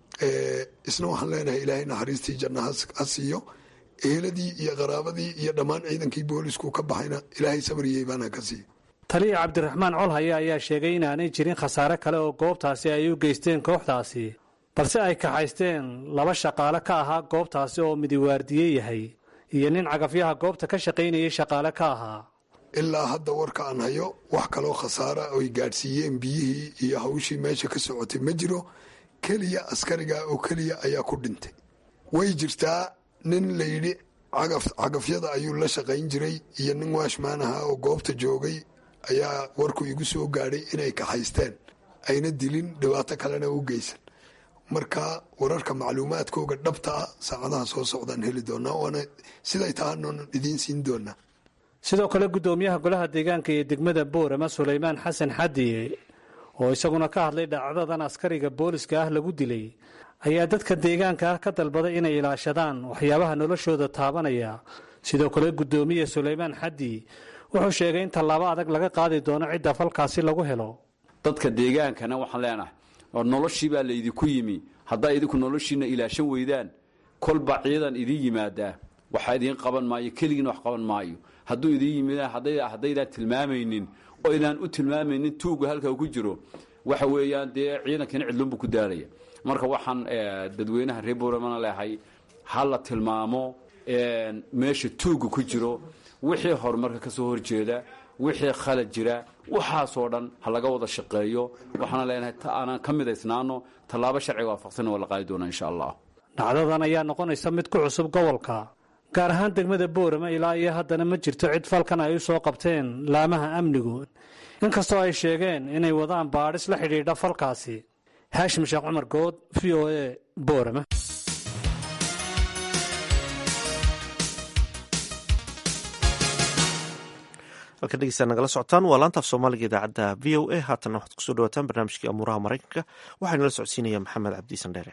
isna waxaan leenahay ilaahay naxariistii janna ha siiyo eheladii iyo qaraabadii iyo dhammaan ciidankii boolisku ka baxayna ilaahay sabriyey baana ka siiyo taliya cabdiraxmaan colhaye ayaa sheegay inaanay jirin khasaare kale oo goobtaasi ay u geysteen kooxdaasi balse ay kaxaysteen laba shaqaale ka ahaa goobtaasi oo midiwaardiye yahay iyo nin cagafyaha goobta ka shaqaynayay shaqaale ka ahaa ilaa hadda warka aan hayo wax kaloo khasaara oy gaadhsiiyeen biyihii iyo hawshii meesha ka socotay ma jiro keliya askariga oo keliya ayaa ku dhintay way jirtaa nin layidhi cagafyada ayuu la shaqayn jiray iyo nin waashmaan aha oo goobta joogay ayaa warku igu soo gaadhay inay kaxaysteen ayna dilin dhibaato kalena u geysan marka wararka macluumaadkooga dhabta ah saacadaha soo socdaan heli doonaa waana siday tahaanon idiin siin doonaa sidoo kale guddoomiyaha golaha deegaanka iyo degmada boorama sulaymaan xasan xadiye oo isaguna ka hadlay dhacdadan askariga booliska ah lagu dilay ayaa dadka deegaanka ah ka dalbaday inay ilaashadaan waxyaabaha noloshooda taabanaya sidoo kale guddoomiye sulaymaan xadi wuxuu sheegay in tallaabo adag laga qaadi doono cidda falkaasi lagu helo dadka deegaankana waxaan leenahay oo noloshii baa laydinku yimi haddaa idinku noloshiina ilaashan weydaan kolba ciidan idiin yimaadaa waxa idiin qaban maayo keligiina wax qaban maayo hadduu idiin yimidaan haddaydaan tilmaamaynin oo idaan u tilmaamaynin tuuga halka ku jiro waxa weeyaan dee ciidankina cidlunbu ku daalaya marka waxaan dadweynaha reer booramana leehay ha la tilmaamo meesha tuuga ku jiro wixii horumarka ka soo horjeeda wixii khalad jira waxaasoo dhan ha laga wada shaqeeyo waxaana leenahay ta aanan ka midaysnaano tallaabo sharciga waafaqsan waa la qaadi doonaa insha allah dhacdadan ayaa noqonaysa mid ku cusub gobolka gaar ahaan degmada boorama ilaa iyo haddana ma jirto cid falkan ay u soo qabteen laamaha amnigu inkastoo ay sheegeen inay wadaan baadhis la xidhiidha falkaasi haashim sheekh cumar good v o e boorama halkan dhegeystaad nagala socotaan waa laantaaf soomaaliga idaacadda v o a haatanna waxaad kusoo dhawaataan barnaamijkii amuuraha maraykanka waxaa nala socodsiinaya maxamed cabdiisan dheere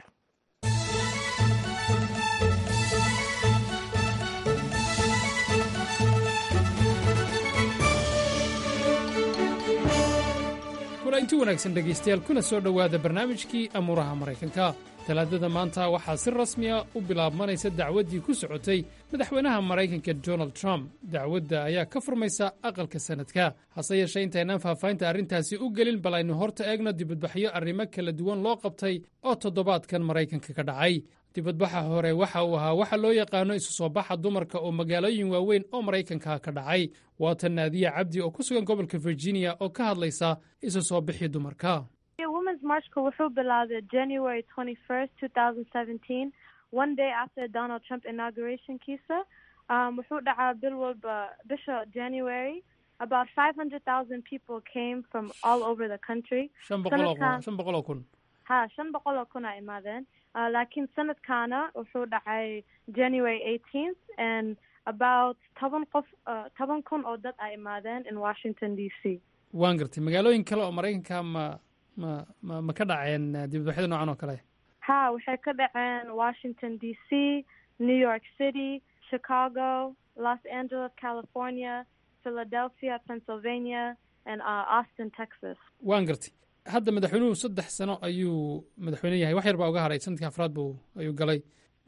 inti wanaagsan dhegaystayaal kuna soo dhowaada barnaamijkii amuuraha maraykanka talaadada maanta waxaa si rasmiya u bilaabmanaysa dacwaddii ku socotay madaxweynaha maraykanka donald trump dacwadda ayaa ka furmaysa aqalka sannadka hase yeeshee intaynaan faahfaahinta arrintaasi u gelin bal aynu horta eegno dibadbaxyo arrimo kala duwan loo qabtay oo toddobaadkan maraykanka ka dhacay dibadbaxa hore waxa uu ahaa waxa loo yaqaano isu soo baxa dumarka oo magaalooyin waaweyn oo maraykanka ka dhacay waatan naadiya cabdi oo ku sugan gobolka virginia oo ka hadlaysa isu soo bixi dumarka womens marchka wuxuu bilaabay january twenty first two thousand seventeen one day after donald trump inaugurationkiisa um, wuxuu dhacaa bil walba bisha january about five hundred thousand people came from all over the country shan boqol oo kun shan boqol oo kun ha shan boqol oo kun a imaadeen uh, laakiin sanadkaana wuxuu dhacay january eighteenth and about toban qof uh, toban kun oo dad a imaadeen in washington d c waan gartay magaalooyin kale oo maraykanka ma ma ma ma ka dhaceen dibadbaxyada noocan oo kale ha waxay ka dhaceen washington d c new york city chicago los angeles california philadelphia pennsylvania and uh, austin texas waan gartay hadda madaxweynuhu saddex sano ayuu madaxweyne yahay wax yar baa uga haray sanadkii afraad buu ayuu galay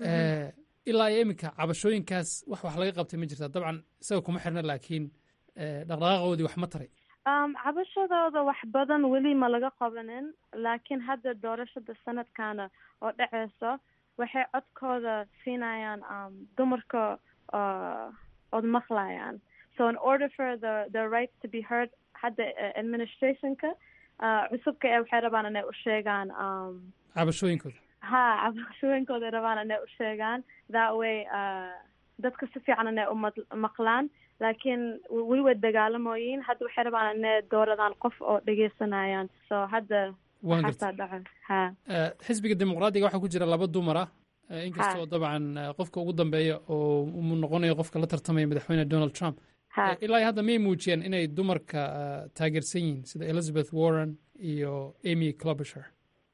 ilaa iyo iminka cabashooyinkaas wax wax laga qabtay ma jirtaa dabcan isaga kuma xirna laakiin dhaqdhaqaaqoodii wax ma taray um, cabashadooda wax badan weli ma laga qabanin laakiin hadda doorashada sanadkana oo dhaceyso waxay codkooda siinayaan um, dumarka uh, ood maqlayaan so in order for the the rights to be heard hadda uh, administrationka uh, cusubka ee waxay rabaan inay u sheegaan um, cabashooyinkooda ha cabashooyinkooda rabaan inay u sheegaan that way uh, dadka si fiican inay u maqlaan laakiin weli way dagaalamoyiin hadda waxay rabaan inay dooradaan qof oo dhegeysanayaan so hadda waxaasaa dhaco ha xisbiga dimuqraadiga waxaa ku jira laba dumar ah inkastoo dabcan qofka ugu dambeeya oo uu noqonayo qofka la tartamaya madaxweyne donald trump ilaa hadda miyay muujiyeen inay dumarka taageersan yihiin sida elizabeth warren iyo amy clobisher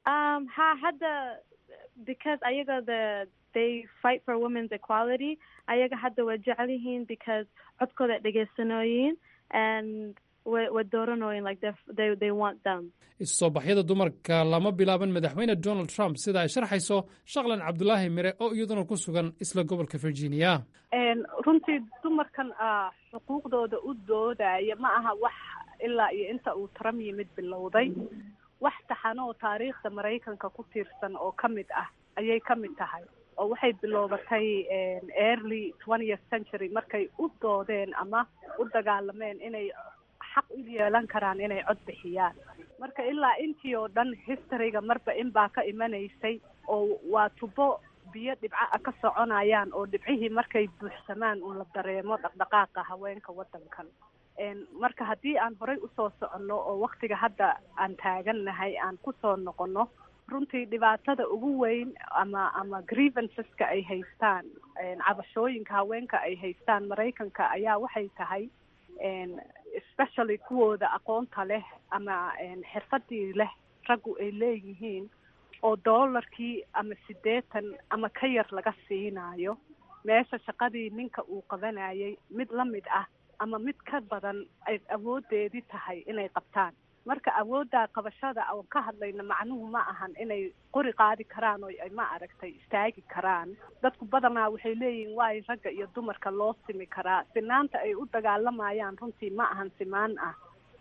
Um, ha hadda because ayaga the they fight for women's equality ayaga hadda way jecel yihiin because codkooda dhegeysanooyin and way way dooranooyin like they they they want them is-soo-baxyada dumarka lama bilaaban madaxweyne donald trump sida ay sharxayso shaqlan cabdulaahi mire oo iyaduna ku sugan isla gobolka virginia runtii dumarkan xuquuqdooda u doodaya ma aha wax ilaa iyo inta uu trump yimid bilowday wax taxano oo taariikhda maraykanka ku tiirsan oo ka mid ah ayay ka mid tahay oo waxay biloobatay early twentieth century markay u doodeen ama u dagaalameen inay xaq u yeelan karaan inay cod bixiyaan marka ilaa intii oo dhan historyga marba in baa ka imanaysay oo waa tubo biyo dhibca a ka soconayaan oo dhibcihii markay buuxsamaan un la dareemo dhaqdhaqaaqa haweenka waddankan marka haddii aan horay usoo soconno oo waktiga hadda aan taagannahay aan kusoo noqonno runtii dhibaatada ugu weyn ama ama grievanceska ay haystaan cabashooyinka haweenka ay haystaan maraykanka ayaa waxay tahay especially kuwooda aqoonta leh ama xirfadii leh raggu ay leeyihiin oo doolarkii ama siddeetan ama ka yar laga siinayo meesha shaqadii ninka uu qabanayay mid la mid ah ama mid ka badan ay awoodeedii tahay inay qabtaan marka awoodda qabashada oon ka hadlayna macnuhu ma ahan inay qori qaadi karaan oo ay ma aragtay istaagi karaan dadku badanaa waxay leeyihiin waay ragga iyo dumarka loo simi karaa sinaanta ay u dagaalamayaan runtii ma ahan simaan ah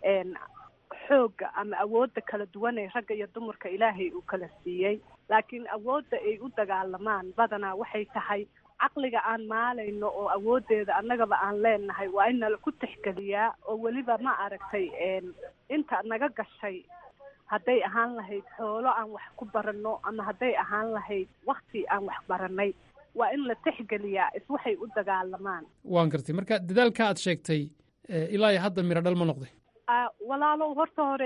xoogga ama awoodda kala duwan ee ragga iyo dumarka ilaahay uu kala siiyey laakiin awoodda ay u dagaalamaan badanaa waxay tahay caqliga aan maalayno oo awoodeeda annagaba aan leenahay waa in nala ku tixgeliyaa oo weliba ma aragtay inta naga gashay hadday ahaan lahayd xoolo aan wax ku baranno ama hadday ahaan lahayd wakti aan wax baranay waa in la tixgeliyaa is waxay u dagaalamaan waan gartay marka dadaalka aad sheegtay ilaa iyo hadda miro dhal ma noqday walaalow horta hore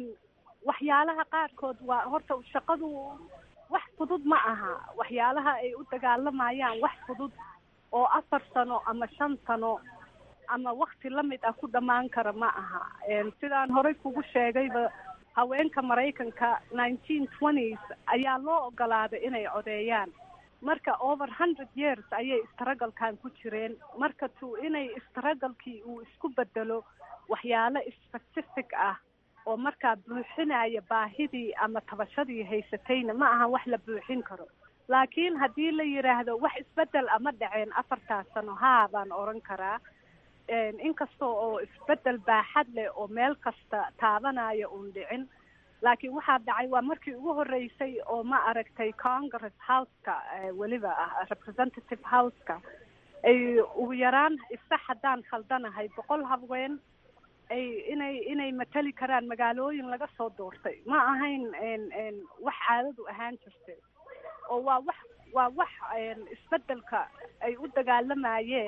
waxyaalaha qaarkood waa horta shaqadu wax fudud ma aha waxyaalaha ay u dagaalamayaan wax fudud oo afar sano ama shan sano ama wakti lamid ah ku dhammaan kara ma aha sidaan horey kugu sheegayba haweenka maraykanka nineteen twenties ayaa loo ogolaaday inay codeeyaan marka over hundred years ayay istaragalkan ku jireen marka tu inay istaragalkii uu isku bedelo waxyaalo specific ah oo markaa buuxinaya baahidii ama tabashadii haysatayna ma ahan wax la buuxin karo laakiin haddii la yidhaahdo wax isbedel ama dhaceen afartaas sano haa baan oran karaa inkasta oo isbedel baaxad leh oo meel kasta taabanaya uun dhicin laakiin waxaa dhacay waa markii ugu horeysay oo ma aragtay congress houseka weliba ah representative houseka ay ugu yaraan isax haddaan khaldanahay boqol haween ay inay inay matali karaan magaalooyin laga soo doortay ma ahayn wax caadadu ahaan jirtay oo waa wax waa wax isbedelka ay u dagaalamayeen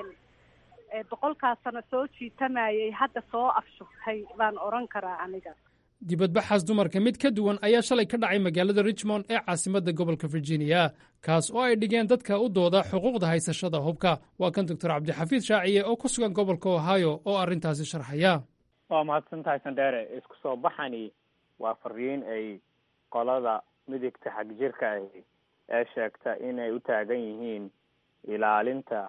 boqolkaas sano soo jiitamayay hadda soo afshugtay baan oran karaa aniga dibadbaxaas dumarka mid ka duwan ayaa shalay ka dhacay magaalada richmond ee caasimadda gobolka virginia kaas oo ay dhigeen dadka u dooda xuquuqda haysashada hubka waa kan doctor cabdixafiid shaaciye oo ku sugan gobolka ohio oo arrintaasi sharxaya waa mahadsantahay sandheere isku soo baxani waa fariin ay qolada midigta xag jirka ahi ee sheegta inay u taagan yihiin ilaalinta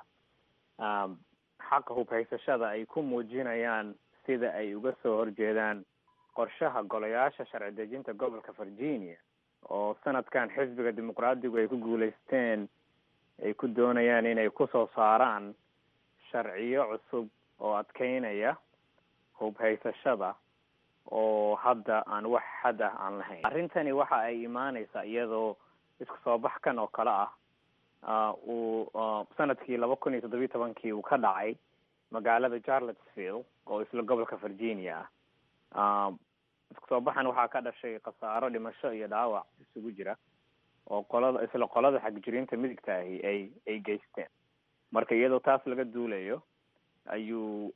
xaqa hubhaysashada ay ku muujinayaan sida ay uga soo horjeedaan qorshaha golayaasha sharci dejinta gobolka virginia oo sanadkan xisbiga dimuqraadigu ay ku guulaysteen ay ku doonayaan inay kusoo saaraan sharciyo cusub oo adkeynaya hubhaysashada oo hadda aan wax xad ah aan lahayn arrintani waxa ay imaaneysaa iyadoo isku soo baxkan oo kale ah uu sanadkii laba kun iyo toddobiyi tobankii uu ka dhacay magaalada charlottesville oo isla gobolka virginia ah isku soo baxan waxaa ka dhashay khasaaro dhimasho iyo dhaawac isugu jira oo qolada isla qolada xagjiriinta midigta ahi ay ay geysteen marka iyadoo taas laga duulayo ayuu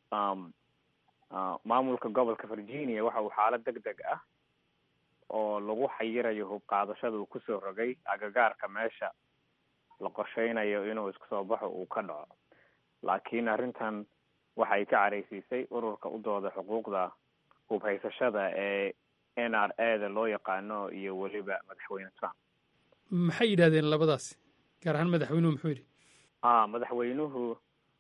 maamulka gobolka virginia waxa uu xaalad deg deg ah oo lagu xayirayo hub qaadashada uu kusoo rogay agagaarka meesha la qorsheynayo inuu isku soo baxo uu ka dhaco laakiin arrintan waxay ka careysiisay ururka u dooda xuquuqda hubhaysashada ee n r a da loo yaqaano iyo weliba madaxweyne trump maxay yidhahdeen labadaasi gaar ahaan madaxweynuhu muxuu yidhi a madaxweynuhu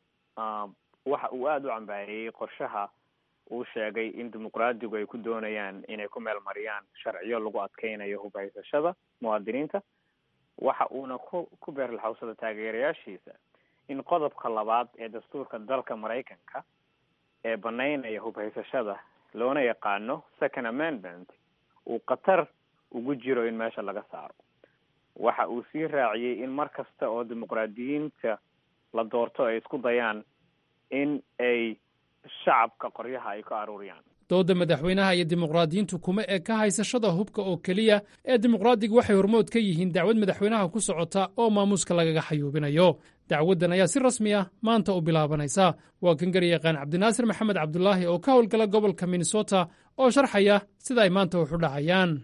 waxa uu aada u cambaariyey qorshaha uu sheegay in dimuqraadigu ay ku doonayaan inay ku meel mariyaan sharciyo lagu adkeynayo hubhaysashada muwaadiniinta waxa uuna ku ku beerlaxawsada taageerayaashiisa in qodobka labaad ee dastuurka dalka maraykanka ee banaynaya hubhaysashada loona yaqaano second amendment uu khatar ugu jiro in meesha laga saaro waxa uu sii raaciyey in mar kasta oo dimuqraadiyiinta la doorto ay isku dayaan in ay shacabka qoryaha ay ka aruuriyaan dooda madaxweynaha iyo dimuqraadiyiintu kuma eka haysashada hubka oo keliya ee dimuqraadigu waxay hormood ka yihiin dacwad madaxweynaha ku socota oo maamuuska lagaga xayuubinayo dacwaddan ayaa si rasmi ah maanta u bilaabanaysa waa kan garyaqaan cabdinaasir maxamed cabdulaahi oo ka howlgala gobolka minnesota oo sharxaya sida ay maanta wax u dhacayaan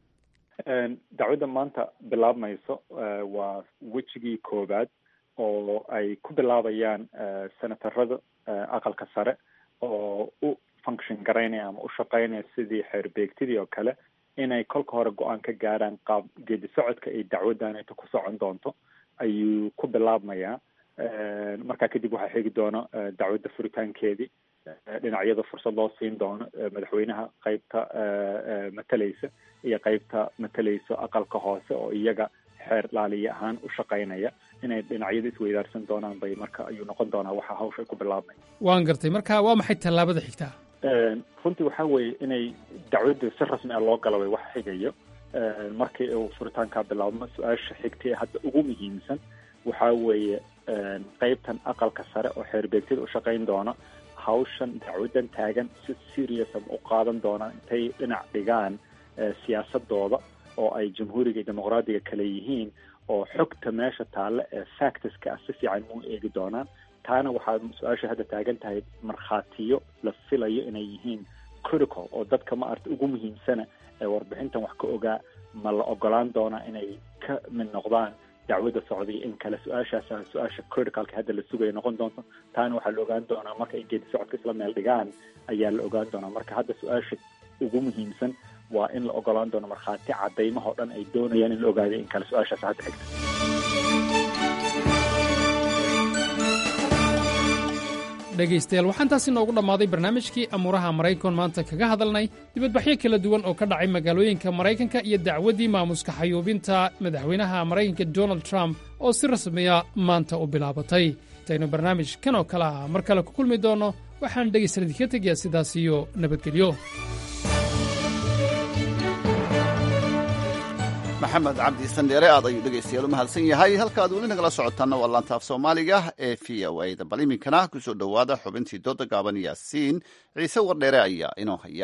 dacwadda maanta bilaabmayso waa wejigii koowaad oo ay ku bilaabayaan senatarada aqalka sare oo u function garaynaya ama u shaqaynaya sidii xeerbeegtidii oo kale inay kolka hore go-aan ka gaaraan qaab geedi socodka ay dacwaddaneta ku socon doonto ayuu ku bilaabmayaa markaa kadib waxaa xigi doono dacwadda furitaankeedii dhinacyada fursad loo siin doono madaxweynaha qeybta matalaysa iyo qeybta matalaysa aqalka hoose oo iyaga xeer laaliya ahaan u shaqaynaya inay dhinacyada isweydaarsan doonaan bay marka ayuu noqon doonaa waxa hawsha ku bilaabmay waan gartay marka waa maxay tallaabada xigtaa runtii waxaa weeye inay dacwadda si rasmi ah loo gala way wax xigayo markii uu furitaankaa bilaabmo su-aasha xigta ee hadda ugu muhiimsan waxaa weeye qeybtan aqalka sare oo xeerbeegtada u shaqayn doona hawshan dacwaddan taagan si serious u qaadan doonaan intay dhinac dhigaan siyaasadooda oo ay jamhuuriga iyo dimuqraadiga kale yihiin oo xogta meesha taalla ee factuska ah si fiican mu eegi doonaan taana waxaa su-aasha hadda taagan tahay markhaatiyo la filayo inay yihiin critical oo dadka ma arta ugu muhiimsana ee warbixintan wax ka ogaa ma la ogolaan doonaa inay ka mid noqdaan dacwadda socday in kale su-aashaasa su-aasha criticalka hadda la sugaya noqon doonto taana waxaa la ogaan doonaa marka ay geedi socodka isla meel dhigaan ayaa la ogaan doonaa marka hadda su-aasha ugu muhiimsan waa in la ogolaan doono markhaati cadaymahoo dhan ay doonayaan in la ogaado in kale su-aashaas hadda xigta dhegaystayaal waxaan taasi noogu dhammaaday barnaamijkii amuuraha maraykan maanta kaga hadalnay dibadbaxyo kala duwan oo ka dhacay magaalooyinka maraykanka iyo dacwaddii maamuska xayuubinta madaxweynaha maraykanka donald trump oo si rasmiya maanta u bilaabatay intaynu barnaamij kan oo kale ah mar kale ku kulmi doonno waxaan dhegaystayaal idinka tegayaa sidaas iyo nabadgelyo maxamed cabdi sandheere aad ayuu dhegaystayaal u mahadsan yahay halka aad weli nagala socotaana waa laanta af soomaaliga ee v o a da bal iminkana kusoo dhowaada xubintii dooda gaaban yaasiin ciise wardheere ayaa inoo haya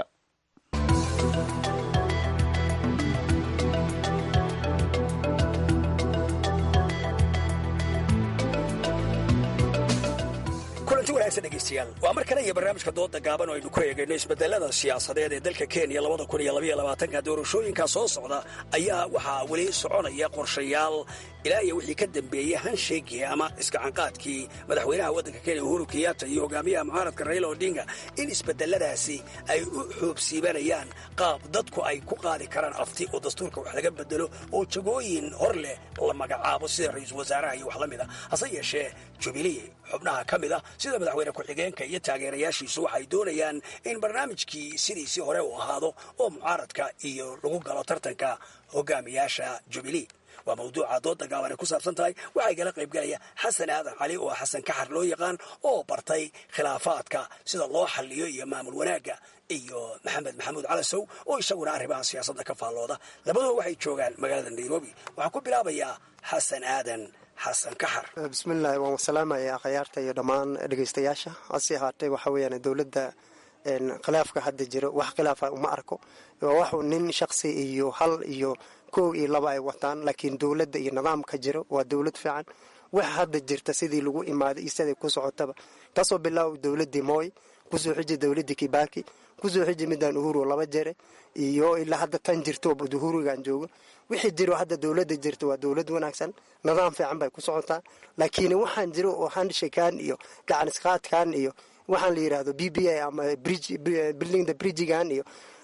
kulanti wanaagsan dhegaystayaal waa mar kale iyo barnaamijka dooda gaaban oo aynu ku eegayno isbedelada siyaasadeed ee dalka kenya labada kun iyo labaiyo labaatanka doorashooyinka soo socda ayaa waxaa weli soconaya qorshayaal ilaa iyo wixii ka dambeeyey hansheegii ama iskacanqaadkii madaxweynaha waddanka kenya uhuru kenyatta iyo hogaamiyaha mucaaradka raila odinga in isbedeladaasi ay u xoobsiibanayaan qaab dadku ay ku qaadi karaan afti oo dastuurka wax laga bedelo oo jagooyin hor leh la magacaabo sida ra-iisul wasaaraha iyo wax la mid a hase yeeshee jubilee xubnaha ka mid a sida madaxweyne ku-xigeenka iyo taageerayaashiisu waxay doonayaan in barnaamijkii sidiisii hore uu ahaado oo mucaaradka iyo lagu galo tartanka hogaamiyaasha jubilee waa mawduuca dooda gaaban ay ku saabsan tahay waxaa igala qaybgalaya xasan aadan cali oo xasan kaxar loo yaqaan oo bartay khilaafaadka sida loo xalliyo iyo maamul wanaagga iyo maxamed maxamuud calasow oo isaguna arrimaha siyaasadda ka faallooda labaduba waxay joogaan magaalada nairobi waxaan ku bilaabayaa xasan aadan xasan kaxar bismillahi waan salaamaya akhyaarta iyo dhammaan dhegeystayaasha hase ahaatee waxa weyaan dowladda khilaafka hadda jiro wax khilaafa uma arko waa waxu nin shaqsi iyo hal iyo kow iyo laba ay wataan laakiin dowladda iyo nidaamka jiro waa dowlad fiican wax hadda jirta sidii lagu imaaday iyo siday ku socotaba kasoo bilaaw dowladii mooy kusoo xiji dowladii kibaki kusoo xiji midaan uhuru laba jere iyo ilaa hadda tan jirto uhurigan joogo wixii jiro hadda dowladda jirta waa dowlad wanaagsan nidaam fiican bay ku socotaa laakiin waxaan jiro oo handshakan iyo gacanisqaadkan iyo waxaan la yidhahdo b b a ama building the bridgegan iyo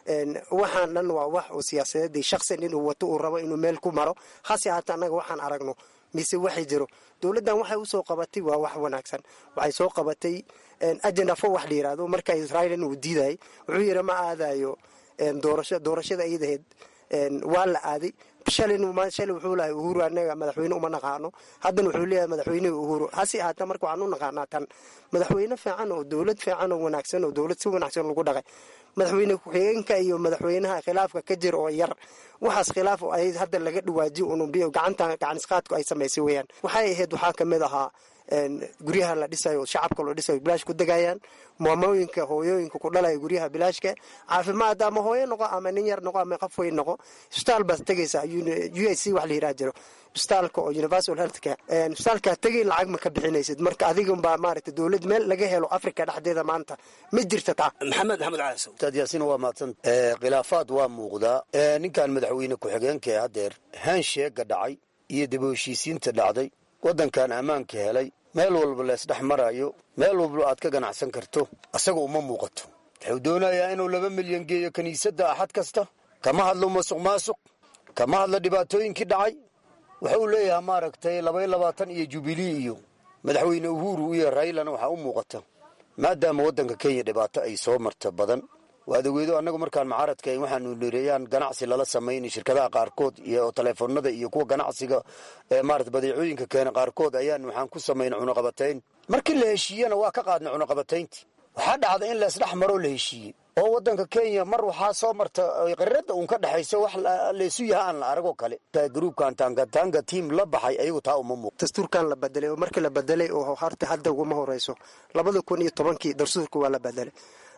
waxaan dhan waa wax oo siyaasadeed shaqsin inuu wato uu rabo inuu meel ku maro hase haata annaga waxaan aragno mise waxay jiro dowladdan waxay usoo qabatay waa wax wanaagsan waxay soo qabatay agenda fo wax la yirahdo marka israa'iil inuu diidayay wuxuu yidhi ma aadayo doorasho doorashada iyadaheed waa la aaday shalay shalay wuxuu lahay uhuru anaga madaxweyne uma naqaano haddana wuxuu leeyahay madaxweynehi uhuru hase ahaata marka waxaan u naqaanaa tan madaxweyne fiican oo dowlad fiican oo wanaagsan oo dowlad si wanaagsan lagu dhaqay madaxweyne ku-xigeenka iyo madaxweynaha khilaafka ka jira oo yar waxaas khilaaf ay hadda laga dhawaajiyo unumbiyo gacanta gacanisqaadku ay samaysay weeyaan waxay ahayd waxaa kamid ahaa guryaha la dhisayo shacabka loo dhisayo bilaash ku degayaan maamooyinka hooyooyinka ku dhalaya guryaha bilaashka caafimaad ama hooyo noqo ama nin yar noqo ama qof weyn noqo isbitaal baad tegaysaa u i c wax la yiraha jiro isbitaalka oo universal healthcare isbitaalkaa tegay lacag ma ka bixinaysid marka adigunbaa maaragtay dowlad meel laga helo africa dhexdeeda maanta ma jirta taa maxamed maxamed caasow ustaad yaasiin waa mahadsan khilaafaad waa muuqdaa ninkan madaxweyne ku-xigeenka ee haddeer haansheega dhacay iyo daba heshiisiinta dhacday waddankan ammaanka helay meel walba leesdhex marayo meel walba aad ka ganacsan karto asaga uma muuqato wuxuu doonayaa inuu laba milyan geeyo kiniisadda axad kasta kama hadlo masuq maasuq kama hadlo dhibaatooyinkii dhacay wuxuu leeyahay maaragtay labaiyo labaatan iyo jubilee iyo madaxweyne uhuru iyo raylana waxaa u muuqata maadaama waddanka kenya dhibaato ay soo marta badan waadaweedo annagu markaan mucaaradka waxaanu nireeyaan ganacsi lala samayn shirkadaha qaarkood iyo taleefonada iyo kuwa ganacsiga maarata badeecooyinka keena qaarkood ayaan waxaan ku samayn cunaqabatayn markii la heshiiyena waa ka qaadnay cunaqabatayntii waxaa dhacda in leesdhex maroo la heshiiyey oo waddanka kenya mar waxaa soo marta qirada uun ka dhexayso wax laysu yaha aan la aragoo kale gruubkan tangatanga tiam la baxay ayagu taa uma muuq dastuurkan la bedelay oo markii la bedelay oo horta hadda uguma horeyso labada kun iyo tobankii dastuurka waa la bedelay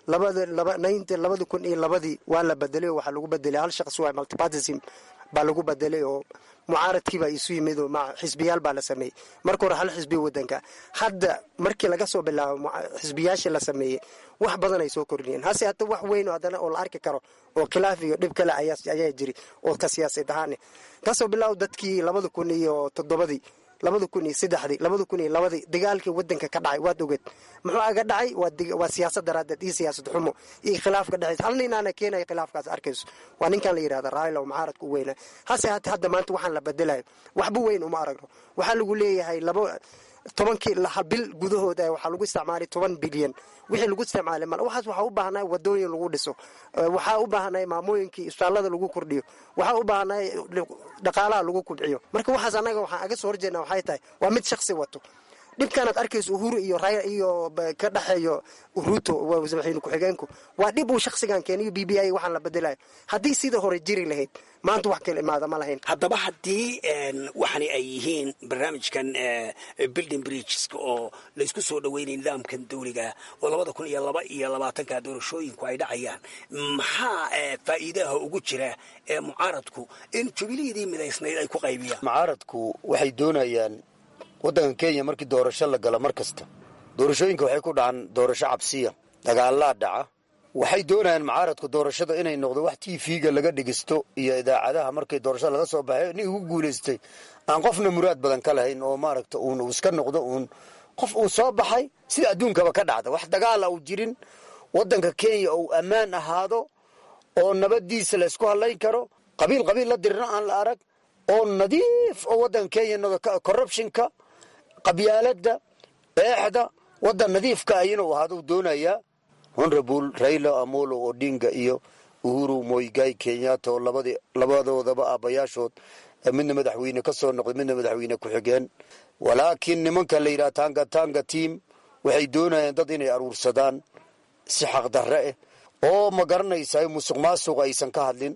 labada kun iyo labadii waa la bedelay oo waxaa lagu bedelay hal shaqsi waa multipartism baa lagu bedelay oo mucaaradkiibaa isu yimid oo xisbiyaal baa la sameeyey marka hore hal xisbi wadanka hadda markii laga soo bilaabo xisbiyaasha la sameeyey wax badan ay soo kordhiyeen hase hata wax weyn haddana oo la arki karo oo khilaaf iyo dhib kale ayaa jiri oo ka siyaasad ahaane kasoo bilaabo dadkii labada kun iyo toddobadii labada kun iyo saddexdii labada kun iyo labadii dagaalkii wadanka ka dhacay waad ogeed muxuu aga dhacay waa siyaasad daraadeed iyo siyaasad xumo iyo khilaaf ka dhexaysa hal ninaana keenaya khilaafkaas arkayso waa ninkan la yidhahda raayla oo mucaaradka u weynaa hase hate hadda maanta waxaan la bedelayo waxba weyn uma aragno waxaa lagu leeyahay laba tobankii bil gudahood waxaa lagu isticmaalay toban bilyan wixii lagu isticmaalay mal waxaas waxaa u baahnay wadooyin lagu dhiso waxaa u baahnay maamooyinkii isbitaallada lagu kordhiyo waxaa u baahnay dhaqaalaha lagu kubciyo marka waxaas annaga waxaan aga soo horjeedna waxay tahay waa mid shaksi wato dhibkaanaad arkayso uhuru iyo iyo ka dhexeeyo ruto madaxweyne ku-xigeenku waa dhib uu shaksigan keeniyo b b i waxaan la bedelayo haddii sida hore jiri lahayd maanta wax kala imaada ma lahayn haddaba haddii waxani ay yihiin barnaamijkan building bridgeska oo laysku soo dhaweynay nidaamkan dawliga oo labada kun iyo laba iyo labaatanka doorashooyinku ay dhacayaan maxaa faa'iidaha ugu jira ee mucaaradku in jubileedii midaysnayd ay ku qaybiyaan mucaaradku waxay doonayaan waddanka kenya markii doorasho la galo mar kasta doorashooyinka waxay ku dhacaan doorasho cabsiya dagaalaa dhaca waxay doonayaan mucaaradku doorashada inay noqdo wax tv-ga laga dhigisto iyo idaacadaha markii doorashada laga soo baxay nin ugu guulaystay aan qofna muraad badan ka lahayn oo maaragta uun uu iska noqdo uun qof uu soo baxay sida adduunkaba ka dhacda wax dagaala uu jirin waddanka kenya uu ammaan ahaado oo nabadiisa la ysku hadlayn karo qabiil qabiil la dirna aan la arag oo nadiif oo waddanka kenya corruptionka qabyaaladda eexda waddan nadiifka ah inuu ahaado doonayaa honorable raila amolo odinga iyo uhuru moigai kenyatta oo labadoodaba aabayaashood midna madaxweyne ka soo noqday midna madaxweyne ku-xigeen walaakiin nimanka la yidhaha tanga tanga tiam waxay doonayaan dad inay aruursadaan si xaqdarre ah oo ma garanaysaa musuq maasuq aysan ka hadlin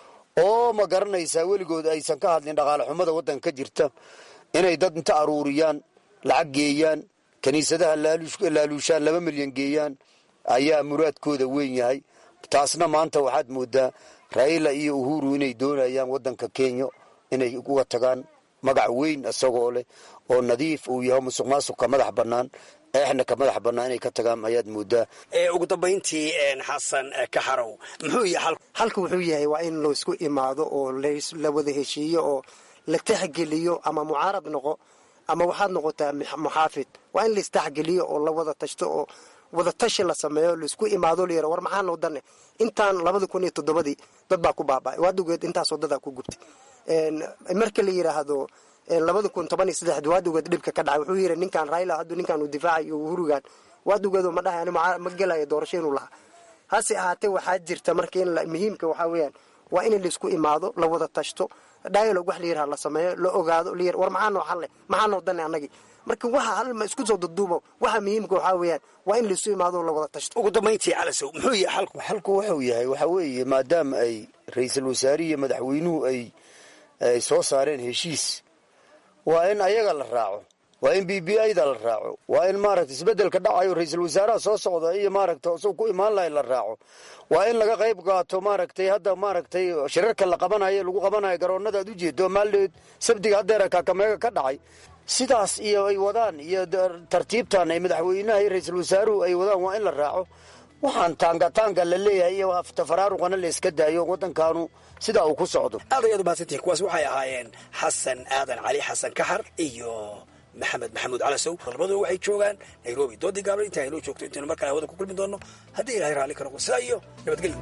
oo ma garanaysaa weligood aysan ka hadlin dhaqaale xumada waddanka ka jirta inay dad inta aruuriyaan lacag geeyaan kiniisadaha laaluushaan laba milyan geeyaan ayaa muraadkooda weyn yahay taasna maanta waxaad moodaa raila iyo uhuru inay doonayaan waddanka kenya inay uga tagaan magac weyn isagoo leh oo nadiif uu yahay musuq maasuqka madax bannaan eexna ka madax bannaan inay ka tagaan ayaad moodaa ugu dambayntii xasan kaxarow muxuu yahay halka wuxuu yahay waa in laysku imaado oo la wada heshiiyo oo la taxgeliyo ama mucaarad noqo ama waxaad noqotaa muxaafid waa in laistaxgeliyo oo la wada tashto oo wadatashi la sameeyo laisku imaado layira war maxaa noo dane intaan labada kun iyo toddobadii dad baa ku baaba'ay waadugeed intaasoo dadaa ku gubtay marka la yiraahdo labada kun toban iyo saddexdi waadugeed dhibka ka dhacay wuxuu yiri ninkan raila haddu ninkan uu difaacayo uhurigan waadugeedu ma dhahay ani ma gelayo doorasho inuu lahaa hase ahaatee waxaa jirta marka in muhiimka waxaa weeyaan waa in laisku imaado la wada tashto dialog wax la yiraha la sameeyo la ogaado la war maxaa noo xalle maxaa noo dane annagii marka waxa hal ma isku soo duduubo waxa muhiimka waxaa weeyaan waa in laisu imaado la wada tashto ugu dambayntii calasow muxuu yahay xalku xalku wuxuu yahay waxaa weeye maadaama ay ra-iisul wasaarihi iyo madaxweynuhu ay ay soo saareen heshiis waa in ayaga la raaco waa in b b ida la raaco waa in maaragta isbedelka dhacayo ra-iisul wasaaraha soo socda iyo maaragta isagoo ku imaan lahay la raaco waa in laga qayb qaato maaragtay hadda maaragtay shirarka la qabanayo lagu qabanayo garoonada ad ujeedo maaldeed sabdiga haddeera kaakameega ka dhacay sidaas iyo ay wadaan iyo tartiibtan ay madaxweynaha iyo ra-iisul wasaaruhu ay wadaan waa in la raaco waxaan taangataanga la leeyahay iyo tafaraaruqana la iska daayo waddankaanu sidaa uu ku socdo aad ayaad umahadsantihin kuwaas waxay ahaayeen xasan aadan cali xasan kaxar iyo maxamed maxamuud calasow labadua waxay joogaan nairobi doodii gaabla inta aynoo joogto intaynu mar kale hawada ku kulmi doonno haddii ilahay raalli ka noqo sidaa iyo nabadgelyo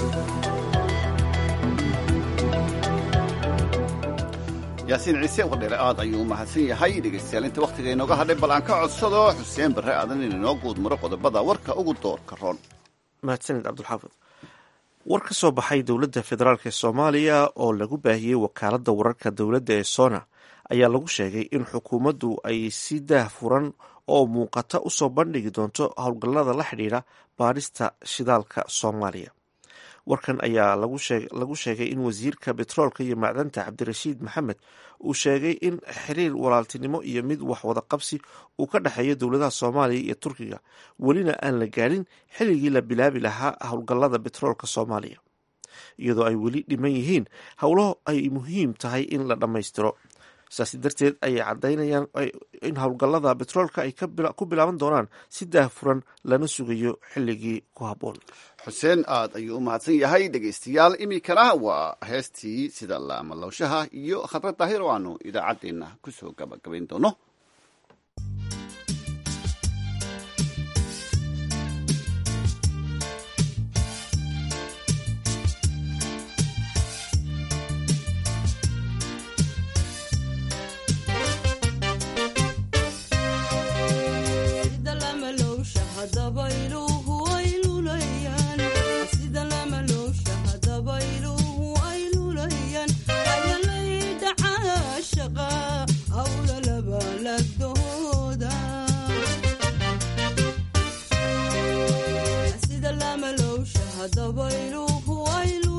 yaasiin ciise wardheere aad ayuu u mahadsan yahay dhegaystayaal inta wakhtiga inooga hadhay bal aan ka codsado xuseen barre aadan in inoo guud maro qodobada warka ugu doorka roon mahadsanid cabdulxaafid war ka soo baxay dowladda federaalk ee soomaaliya oo lagu baahiyey wakaaladda wararka dowladda ee sona ayaa lagu sheegay in xukuumaddu ay si daah furan oo muuqata u soo bandhigi doonto howlgallada la xidhiidha baadhista shidaalka soomaaliya warkan ayaa lagu sheegay in wasiirka betroolka iyo macdanta cabdirashiid maxamed uu sheegay in xiriir walaaltinimo iyo mid waxwada qabsi uu ka dhexeeyo dowladaha soomaaliya iyo turkiga welina aan la gaadhin xilligii la bilaabi lahaa howlgallada betroolka soomaaliya iyadoo ay weli dhiman yihiin howlo ay muhiim tahay in la dhammaystiro saasi darteed ayay caddaynayaan in howlgallada betroolka ay ku bilaaban doonaan si daahfuran lana sugayo xilligii ku habboon xuseen aad ayuu u mahadsan yahay dhegaystayaal iminkana waa heestii sida laamalowshaha iyo khabrad daahir oo aanu idaacaddeenna ku soo gabagabayn doono sida lama lowsha hadaba iluhu aylu